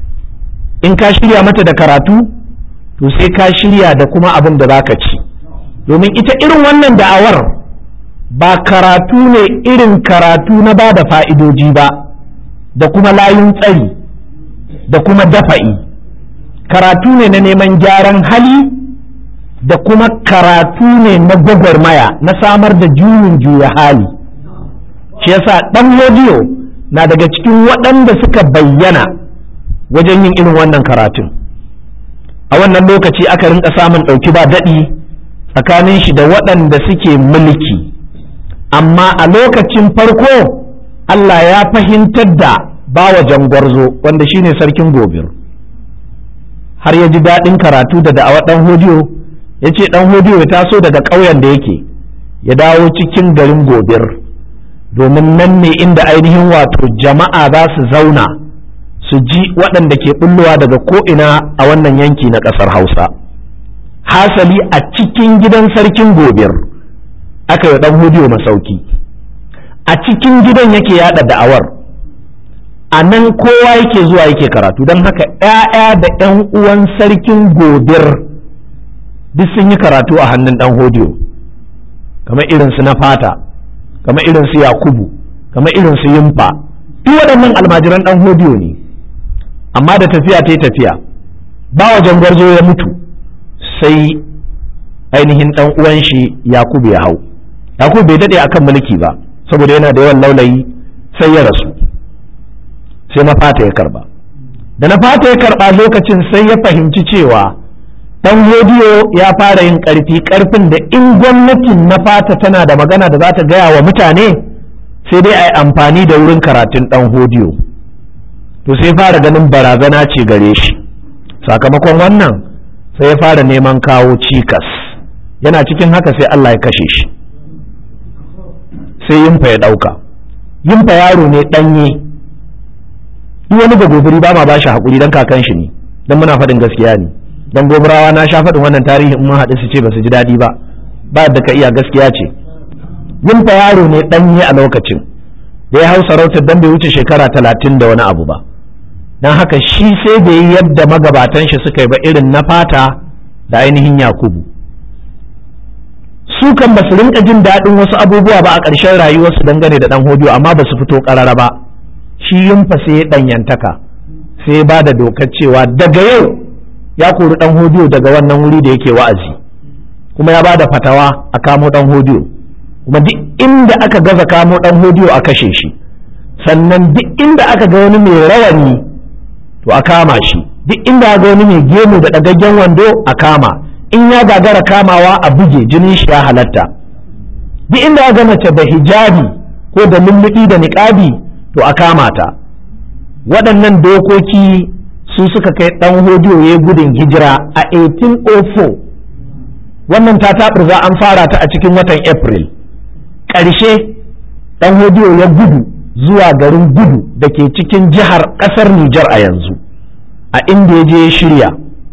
in ka shirya mata da karatu to sai ka shirya da kuma abin da zaka ci domin ita irin wannan da'awar ba karatu ne irin karatu na ba da fa'idoji ba da kuma layun tsari da kuma dafa'i karatu ne na neman gyaran hali da kuma karatu ne na gwagwarmaya na samar da juyin juya hali shi yasa ɗan rediyo na daga cikin waɗanda suka bayyana wajen yin irin wannan karatun a wannan lokaci aka rinka samun ɗauki ba daɗi tsakanin shi da waɗanda suke mulki amma a lokacin farko Allah ya fahimtar da bawa jangwarzo wanda shine sarkin gobir har ya ji daɗin karatu da da'awa ɗan hodiyo ya ce ɗan hodiyo ya taso daga ƙauyen da yake ya dawo cikin garin gobir domin nan ne inda ainihin wato jama'a za su zauna su ji waɗanda ke bullowa daga ko'ina a wannan yanki na ƙasar hausa hasali a cikin gidan sarkin gobir aka yi ɗan hodiyo masauki a cikin gidan yake yada da'awar a nan kowa yake zuwa yake karatu don haka ‘ya'ya da ‘yan uwan sarkin gobir duk sun yi karatu a hannun ɗan hodiyo kamar irinsu na fata kamar irinsu yakubu kamar irinsu yimfa duk waɗannan almajiran ɗan hodiyo ne amma da tafiya ta yi tafiya ba wajen gwarzo ya mutu sai ainihin ɗan uwan shi yakubu ya hau yakubu bai daɗe akan mulki ba saboda yana da yawan laulayi sai ya rasu sai na fata ya karba da na fata ya karba lokacin sai ya fahimci cewa dan hodiyo ya fara yin karfi karfin da in gwamnatin na fata tana da magana da za ta gaya wa mutane sai dai a yi amfani da wurin karatun dan hodiyo to sai fara ganin barazana ce gare shi sakamakon wannan sai ya fara neman kawo cikas yana cikin haka sai Allah ya kashe shi sai yimfa ya ɗauka yimfa yaro ne ɗanye duk wani ga gobiri ba ma ba shi haƙuri don kakan shi ne don muna faɗin gaskiya ne don gobirawa na sha faɗin wannan tarihi in mun haɗu su ce ba su ji daɗi ba ba da ka iya gaskiya ce yimfa yaro ne ɗanye a lokacin da ya hau sarautar don bai wuce shekara talatin da wani abu ba don haka shi sai da yi yadda magabatan shi suka yi ba irin na fata da ainihin yakubu su kan ba su rinka jin daɗin wasu abubuwa ba a ƙarshen rayuwarsu dangane da ɗan hodiyo amma ba su fito ƙarara ba shi yunfa sai ya ɗanyantaka sai ba da dokar cewa daga yau ya kori ɗan hodiyo daga wannan wuri da yake wa'azi kuma ya ba da fatawa a kamo ɗan hodiyo kuma duk inda aka gaza kamo ɗan hodiyo a kashe shi sannan duk inda aka ga wani mai rawani to a kama shi duk inda aka ga wani mai gemu da ɗagaggen wando a kama in ya gagara kamawa a buge jinin shi ya halatta duk inda ga mace da hijabi ko da lulluɓi da niƙabi to a kama ta waɗannan dokoki su suka kai ɗan hodiyo ya gudun hijira a 1804 wannan ta za an fara ta a cikin watan april ƙarshe ɗan hodiyo ya gudu zuwa garin gudu da ke cikin jihar ƙasar Nijar a yanzu a inda ya je ya shirya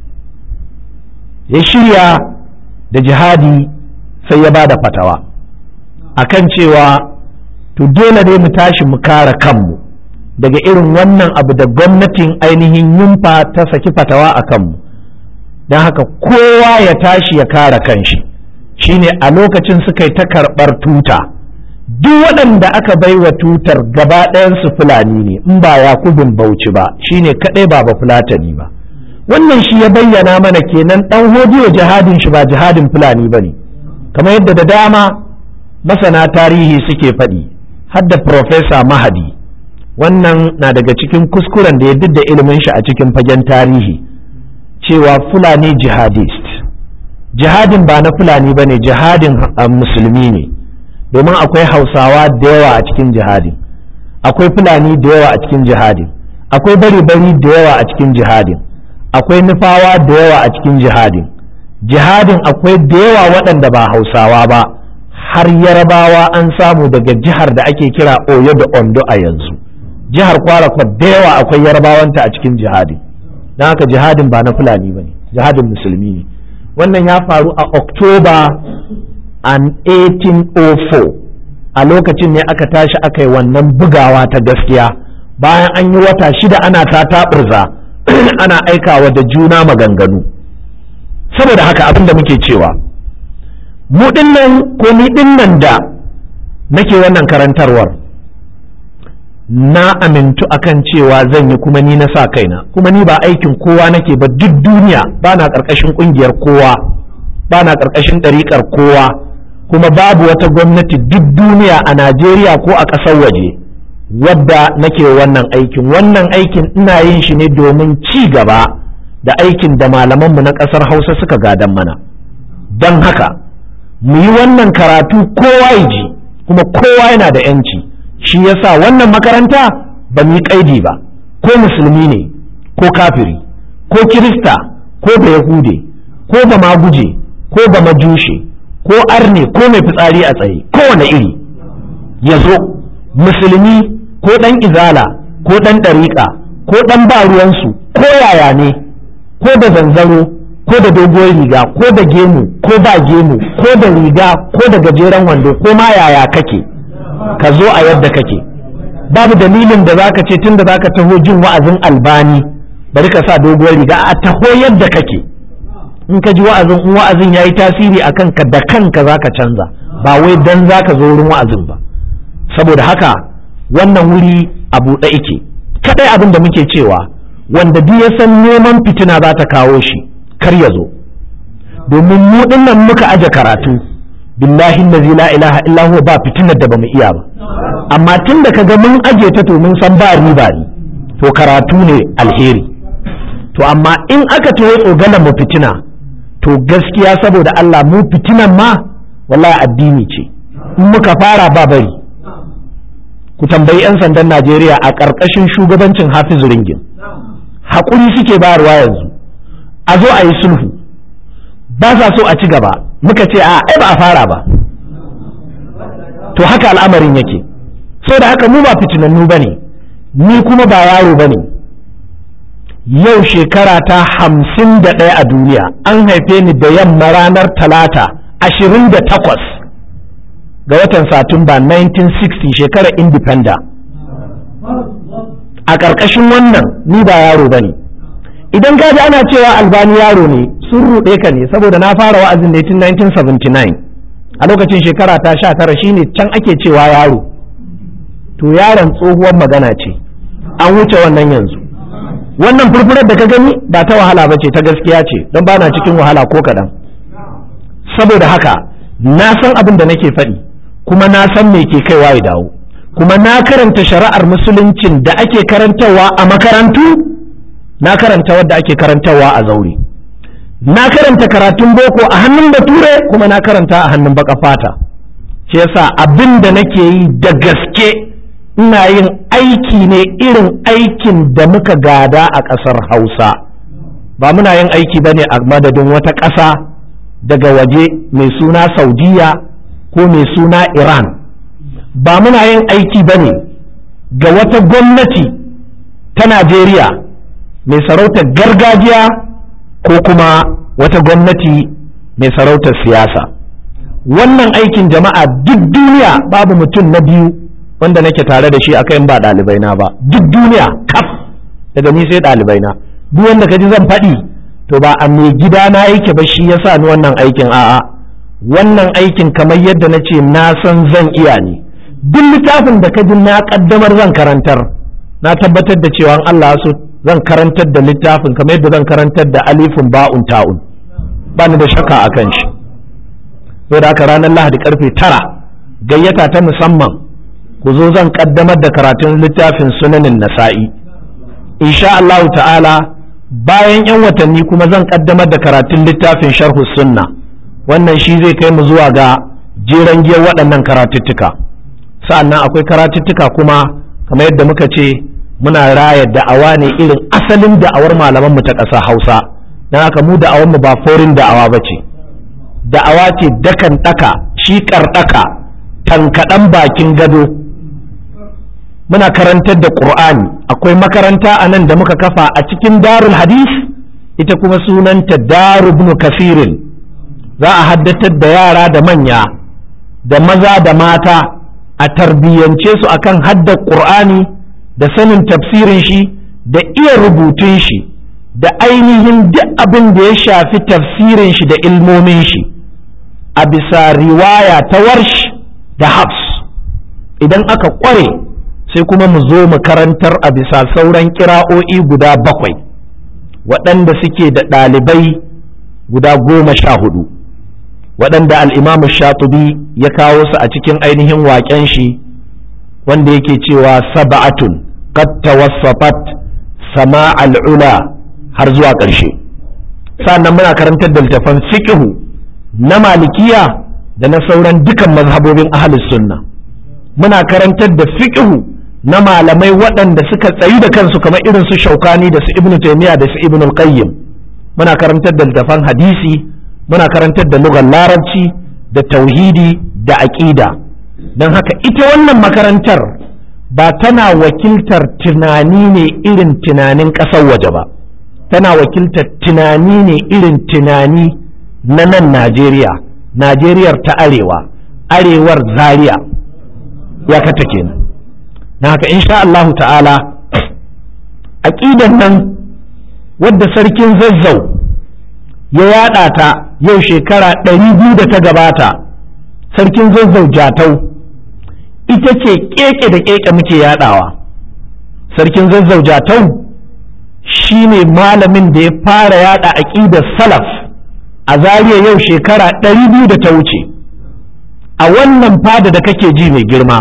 ya shirya da jihadi sai ya ba da fatawa akan cewa to dole ne mu tashi mu kare kanmu daga irin wannan abu da gwamnatin ainihin yunfa ta saki fatawa a kanmu don haka kowa ya tashi ya kare kanshi shine a lokacin suka yi ta karɓar tuta duk waɗanda aka bai wa tutar gaba ɗayansu fulani ne in ba yakubin bauchi ba shine kaɗai ba ba fulatani ba wannan shi ya bayyana mana kenan ɗan hodiyo jihadin shi ba jihadin fulani ba ne kamar yadda da dama masana tarihi suke faɗi hadda Profesa Mahadi wannan na daga cikin kuskuren da ya da ilimin shi a cikin fagen tarihi cewa Fulani jihadist jihadin ba na Fulani ba ne jihadin musulmi ne domin akwai hausawa da yawa a cikin jihadin akwai Fulani da yawa a cikin jihadin akwai bari-bari da yawa a cikin jihadin akwai nufawa da yawa a cikin jihadin jihadin akwai da yawa waɗanda ba hausawa ba har yarabawa an samu daga jihar da ake kira oyo da ondo a yanzu jihar kwarakwa da yawa akwai yarabawanta a cikin jihadi don haka jihadin ba na fulani ba ne jihadin musulmi ne wannan ya faru a oktoba an 1804 a lokacin ne aka tashi aka yi wannan bugawa ta gaskiya bayan an yi wata shida ana ta taɓurza ana aikawa da juna maganganu saboda haka abin da muke cewa mu dinnan ko ni dinnan da nake wannan karantarwar na amintu akan cewa zan yi kuma ni na sa kaina kuma ni ba aikin kowa nake ba duk duniya ba na ƙarƙashin ƙungiyar kowa ba na ƙarƙashin ɗariƙar kowa kuma babu wata gwamnati duk duniya a najeriya ko a ƙasar waje wadda nake wannan aikin wannan aikin ina yin shi ne domin ci gaba da aikin da malamanmu na ƙasar hausa suka gadan mana don haka mu yi wannan karatu kowa ya ji kuma kowa yana da yanci shi yasa wannan makaranta ba mu yi kaidi ba ko musulmi ne ko kafiri ko kirista ko ba yahude ko ba maguje ko ba majushe ko arne ko mai fitsari a tsaye kowane iri ya zo musulmi ko ɗan izala ko ɗan ɗariƙa ko ɗan ba ruwansu ko yaya ne ko da zanzaro ko da doguwar riga ko da gemu ko ba gemu ko da riga ko da gajeren wando ko ma yaya kake ka zo a yadda kake babu dalilin da zaka ce tunda zaka taho jin wa'azin albani bari ka sa doguwar riga a taho yadda kake in ka ji wa'azin in wa'azin yayi tasiri akan ka da kanka zaka canza ba wai dan zaka zo wurin wa'azin ba saboda haka wannan wuri a buɗe ike kadai abin da muke cewa wanda duk ya san neman fitina za ta kawo shi kar ya zo domin mu dinnan muka aje karatu billahi allazi la ilaha illa huwa ba fitinar da bamu iya ba amma tun da kaga mun aje ta to mun san ba riba ne to karatu ne alheri to amma in aka taho tsogalan mu fitina to gaskiya saboda Allah mu fitinan ma wallahi addini ce in muka fara ba bari ku tambayi 'yan sandan Najeriya a ƙarƙashin shugabancin Hafizu Ringin haƙuri suke bayarwa yanzu a zo a yi sulhu ba sa so a ci gaba muka ce a ai ba a fara ba to haka al'amarin yake so da haka mu ba fitinannu ba ne ni kuma ba yaro ba ne yau shekara ta hamsin da ɗaya a duniya an haife ni da yamma ranar talata ashirin da takwas ga watan satumba 1960 shekarar independent a ƙarƙashin wannan ni ba yaro ba ne idan ka ji ana cewa albani yaro ne sun ruɗe ka ne saboda na fara wa'azin ne tun 1979 a lokacin shekara ta sha tara shine can ake cewa yaro to yaron tsohuwar magana ce an wuce wannan yanzu wannan furfurar da ka gani ba ta wahala ba ce ta gaskiya ce don ba na cikin wahala ko kaɗan saboda haka na san abin da nake faɗi kuma na san me ke kaiwa ya dawo kuma na karanta shari'ar musuluncin da ake karantarwa a makarantu na karanta wadda ake karantarwa a zaure na karanta karatun boko a hannun bature kuma na karanta a hannun baka fata shi yasa abin da nake yi da gaske ina yin aiki ne irin aikin da muka gada a ƙasar hausa ba muna yin aiki ba ne a madadin wata ƙasa daga waje mai suna saudiya ko mai suna iran ba muna yin aiki ba ne ga wata gwamnati ta najeriya mai sarautar gargajiya ko kuma wata gwamnati mai sarautar siyasa wannan aikin jama'a duk duniya babu mutum na biyu wanda nake tare da shi akan ba ɗalibai na ba duk duniya kaf daga ni sai ɗalibai na duk wanda ka ji zan faɗi to ba a mai gida na yake ba shi yasa ni wannan aikin a'a wannan aikin kamar yadda na ce na san zan iya ne duk littafin da ka ji na kaddamar zan karantar na tabbatar da cewa Allah so zan karantar da littafin kamar yadda zan karantar da alifin ba'un ta'un ba ni da shakka a kan shi da haka ranar lahadi karfe tara gayyata ta musamman ku zo zan kaddamar da karatun littafin sunanin nasa'i insha Allah ta'ala bayan 'yan watanni kuma zan kaddamar da karatun littafin sharhu sunna wannan shi zai kai mu zuwa ga jeren giyar waɗannan karatuttuka sa'annan akwai karatuttuka kuma kamar yadda muka ce muna raya da'awa ne irin asalin da'awar malaman mu ta ƙasa hausa don haka mu da'awar mu ba forin da'awa ba ce da'awa ce dakan ɗaka shi ɗaka tankaɗan bakin gado muna karantar da ƙur'ani akwai makaranta a nan da muka kafa a cikin darul hadis ita kuma sunanta daru ibn kasirin za a haddatar da yara da manya da maza da mata a tarbiyyance su akan haddar ƙur'ani da sanin tafsirin shi da iya rubutun shi da ainihin duk abin da ya shafi tafsirin shi da ilmomin shi a bisa riwaya ta warsh da hafs idan aka ƙware sai kuma mu zo mu karantar a bisa sauran kira'o'i guda bakwai waɗanda suke da ɗalibai guda goma sha hudu waɗanda al'imamu shatubi ya kawo su a cikin ainihin waƙen shi wanda yake cewa saba'atun qad tawassafat sama al'ula har zuwa ƙarshe sannan muna karantar da littafan fiqhu na malikiya da na sauran dukan mazhabobin ahlus sunna muna karantar da fiqhu na malamai waɗanda suka tsayi da kansu kamar irin su shaukani da su ibnu taymiya da su ibnu qayyim muna karantar da littafan hadisi muna karantar da lugar larabci da tauhidi da aƙida don haka ita wannan makarantar ba tana wakiltar tunani ne irin tunanin ƙasar waje ba tana wakiltar tunani ne irin tunani na nan najeriya najeriyar ta arewa arewar zaria ya kata kenan na haka insha Allah ta'ala aƙidan nan wadda sarkin zazzau ya yada ta yau shekara ɗari biyu da ta gabata sarkin zazzau jatau ita ce keke da keke muke yadawa sarkin zazzau jatau shi ne malamin da ya fara yada aƙidar salaf a zariya yau shekara ɗari biyu da ta wuce a wannan fada da kake ji mai girma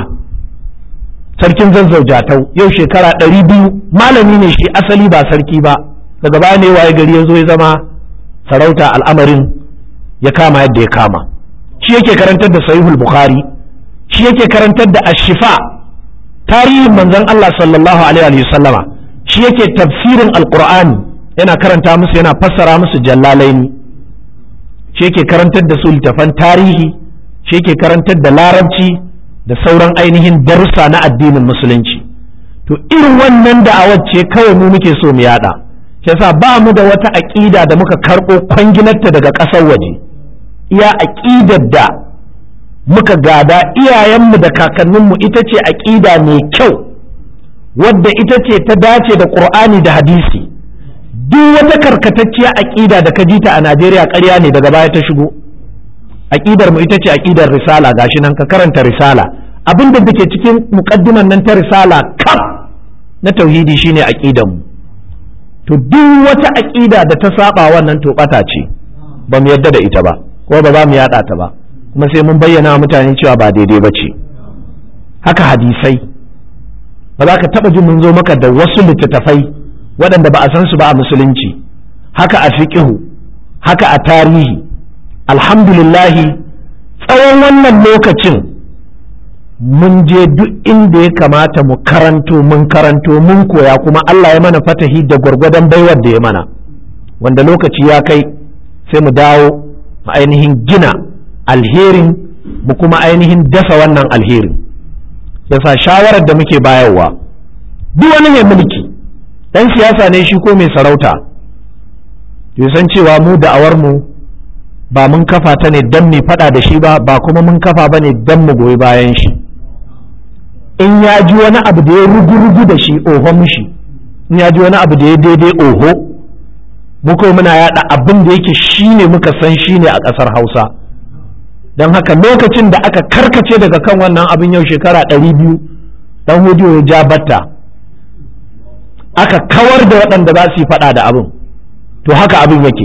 sarkin zazzau jatau yau shekara ɗari biyu malami ne shi asali ba sarki ba daga baya ne waye gari ya zo ya zama sarauta al'amarin ya kama yadda ya kama shi yake karantar da sahihul bukhari shi yake karantar da ashifa tarihin manzon Allah sallallahu alaihi wa sallama shi yake tafsirin alqur'ani yana karanta musu yana fassara musu jallalaini shi yake karantar da su littafan tarihi shi yake karantar da larabci da sauran ainihin darussa na addinin musulunci to irin wannan da'awar ce kawai mu muke so mu yada shi yasa ba mu da wata aƙida da muka karɓo kwanginarta daga ƙasar waje iya aƙidar da muka gada iyayenmu da kakanninmu ita ce aƙida mai kyau wadda ita ce ta dace da ƙur'ani da hadisi duk wata karkatacciya aƙida da ka ji ta a najeriya ƙarya ne daga baya ta shigo aƙidar mu ita ce aƙidar risala gashi nan ka karanta risala abin da ke cikin muƙaddiman nan ta risala kaf na tauhidi shine aƙidar mu to duk wata aƙida da ta saba wannan to ɓata ce ba mu yadda da ita ba ko ba za mu yaɗa ta ba kuma sai mun bayyana mutane cewa ba daidai ba ce haka hadisai ba za ka taɓa jin mun zo maka da wasu littattafai waɗanda ba a san su ba a musulunci haka a fiƙihu haka a tarihi alhamdulillahi tsawon wannan lokacin mun je duk inda ya kamata mu karanto mun karanto mun koya kuma Allah ya mana fatahi da gwargwadon baiwar da ya mana wanda lokaci ya kai sai mu dawo mu ainihin gina alherin mu kuma ainihin dasa wannan alherin yasa shawarar da muke bayarwa duk wani mai mulki dan siyasa ne shi ko mai sarauta to san cewa mu da'awar mu ba mun kafa ta ne dan mu faɗa da shi ba ba kuma mun kafa ba ne dan mu goyi bayan shi in ya ji wani abu da ya rugu-rugu da shi oho mushi in ya ji wani abu da ya daidai oho mu kuma muna yada abin da yake shine muka san shine a ƙasar hausa don haka lokacin da aka karkace daga kan wannan abin yau shekara ɗari biyu dan hudiyo ya ja batta aka kawar da waɗanda za su yi faɗa da abin to haka abin yake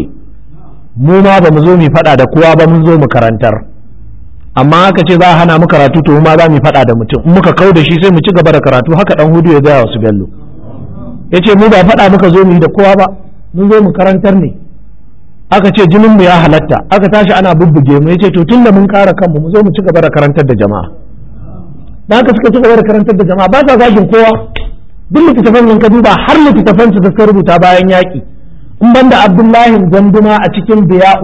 mu ma ba mu zo mu faɗa da kowa ba mun zo mu karantar amma aka ce za a hana mu karatu to mu ma za mu faɗa da mutum in muka kau da shi sai mu ci gaba da karatu haka dan hudu ya gaya wasu bello ya ce mu ba faɗa muka zo mu yi da kowa ba mun zo mu karantar ne aka ce jinin mu ya halatta aka tashi ana bubbuge mu ya ce to tun da mun kara kanmu mu zo mu ci gaba da karantar da jama'a da haka suka ci gaba da karantar da jama'a ba sa zagin kowa duk littattafan nan ka duba har littattafan su da suka rubuta bayan yaƙi in banda abdullahi ganduma a cikin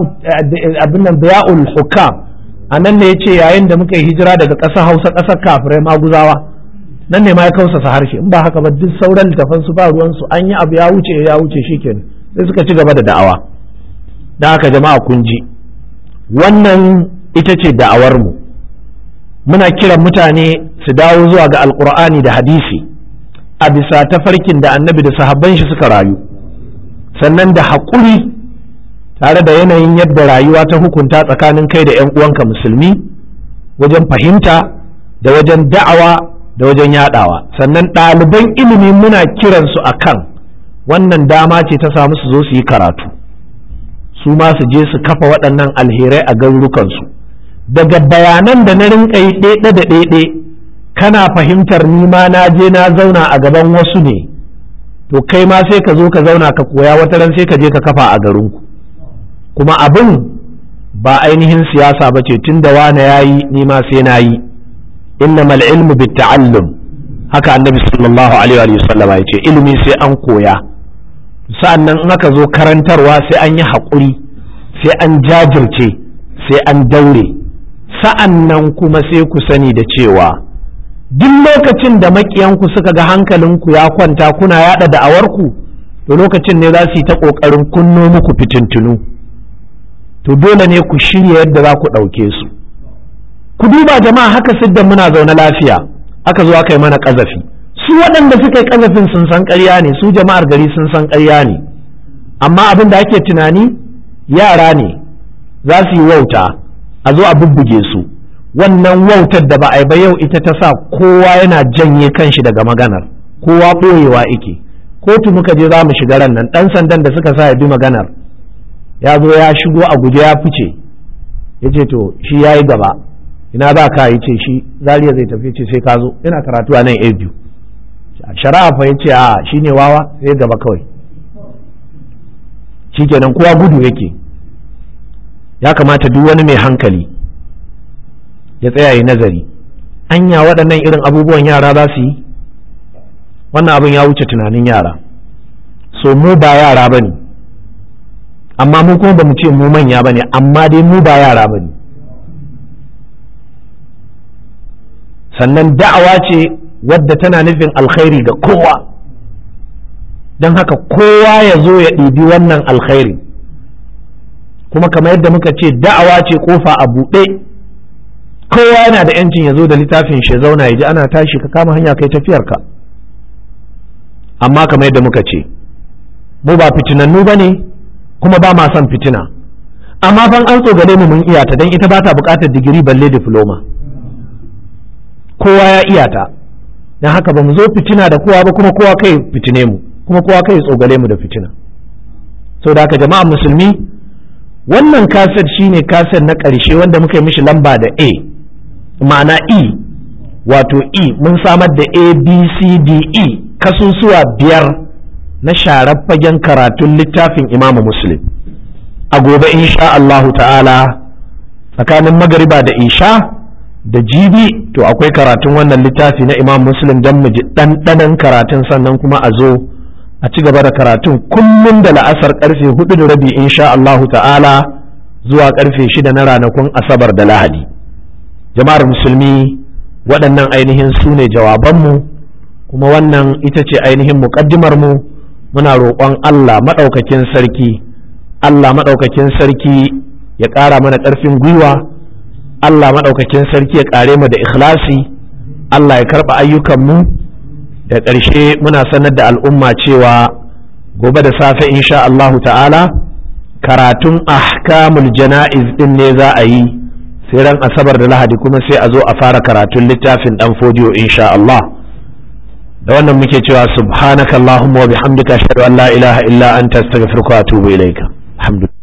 abin nan biya'ul hukam a nan ne ya ce yayin da muka yi hijira daga ƙasar hausa ƙasar kafirai maguzawa nan ne ma ya kausasa harshe in ba haka ba duk sauran littafan su ba ruwan su an yi abu ya wuce ya wuce shikenan sai suka ci gaba da da'awa da haka jama'a kun ji wannan ita ce da'awar mu muna kiran mutane su dawo zuwa ga alkur'ani da hadisi a bisa tafarkin da annabi da sahabban shi suka rayu sannan da haƙuri tare da yanayin yadda rayuwa ta hukunta tsakanin kai da 'yan uwanka musulmi wajen fahimta da wajen da'awa da wajen yadawa sannan ɗaliban ilimi muna kiransu a kan wannan dama ce ta samu su zo su yi karatu su ma su je su kafa waɗannan alherai a garurukansu daga bayanan da na rinka yi ɗaiɗe da ɗaiɗe kana fahimtar nima na je na zauna a gaban wasu ne to kai ma sai ka zo ka zauna ka koya wata ran sai ka je ka kafa a garinku kuma abin ba ainihin siyasa ba ce tun da wane ya yi nima sai na yi innamal ilmu bit ta'allum haka annabi sallallahu alaihi wa sallam ya ce ilimi sai an koya sa'annan in aka zo karantarwa sai an yi haƙuri sai an jajirce sai an daure sa'annan kuma sai ku sani da cewa duk lokacin da makiyanku suka ga hankalinku ya kwanta kuna yada da'awarku to lokacin ne za su yi ta ƙoƙarin kunno muku fitintunu to dole ne ku shirya yadda za ku ɗauke su ku duba jama'a haka siddan muna zaune lafiya aka zo aka yi mana ƙazafi su waɗanda suka yi ƙazafin sun san ƙarya ne su jama'ar gari sun san ƙarya ne amma abin da ake tunani yara ne za su yi wauta a zo a bubbuge su wannan wautar da ba a yi ba yau ita ta sa kowa yana janye kanshi daga maganar kowa ɓoyewa ike kotu muka je za mu shiga ran nan ɗan sandan da suka sa ya bi maganar ya zo ya shigo a guje ya fice ya ce to shi ya yi gaba ina ba ka yi ce shi zariya zai tafi ce sai ka zo ina karatu a nan a biyu shari'a fa ya ce a shi ne wawa sai gaba kawai shi kenan kowa gudu yake ya kamata duk wani mai hankali ya tsaya yi nazari anya waɗannan irin abubuwan yara za su yi wannan abin ya wuce tunanin yara so mu ba yara ba ne amma mu kuma ba mu ce mu manya ba ne amma dai mu ba yara ba ne sannan da'awa ce wadda tana nufin alkhairi ga kowa don haka kowa ya zo ya ɗibi wannan alkhairi kuma kamar yadda muka ce da'awa ce kofa a buɗe kowa yana da yancin ya zo da littafin shi zauna ya ji ana tashi ka kama hanya kai tafiyarka amma kamar yadda muka ce mu ba fitinannu ba ne kuma ba ma son fitina amma fan an tsogale mu mun iyata don ita ba ta buƙatar digiri balle diploma kowa ya iyata don haka ba mu zo fitina da kowa ba kuma kowa kai fitine mu kuma kowa kai tsogale mu da fitina sau da haka jama'a musulmi wannan kaset shine kaset na ƙarshe wanda muka yi mishi lamba da a ma'ana e wato e mun samar da a b c d e kasusuwa biyar na sharar fagen karatun littafin imamu muslim a gobe insha Allahu ta'ala tsakanin magariba da isha da jibi to akwai karatun wannan littafi na imam muslim don mu ji ɗanɗanon karatun sannan kuma a zo a ci gaba da karatun kullum da la'asar karfe hudu da rabi insha Allahu ta'ala zuwa karfe shida na ranakun asabar da lahadi jama'ar musulmi waɗannan ainihin su ne jawabanmu kuma wannan ita ce ainihin muƙaddimar mu muna roƙon Allah maɗaukakin sarki Allah maɗaukakin sarki ya ƙara mana ƙarfin gwiwa Allah maɗaukakin sarki ya ƙare mu da ikhlasi Allah ya karɓa ayyukanmu da ƙarshe muna sanar da al'umma cewa gobe da safe insha Allahu ta'ala karatun ahkamul jana'iz ɗin ne za a yi sai ran asabar da lahadi kuma sai a zo a fara karatun littafin ɗan fodiyo insha Allah da wannan muke cewa subhanakallahumma wa bihamdika ashhadu an la ilaha illa anta astaghfiruka wa atubu ilaika alhamdulillah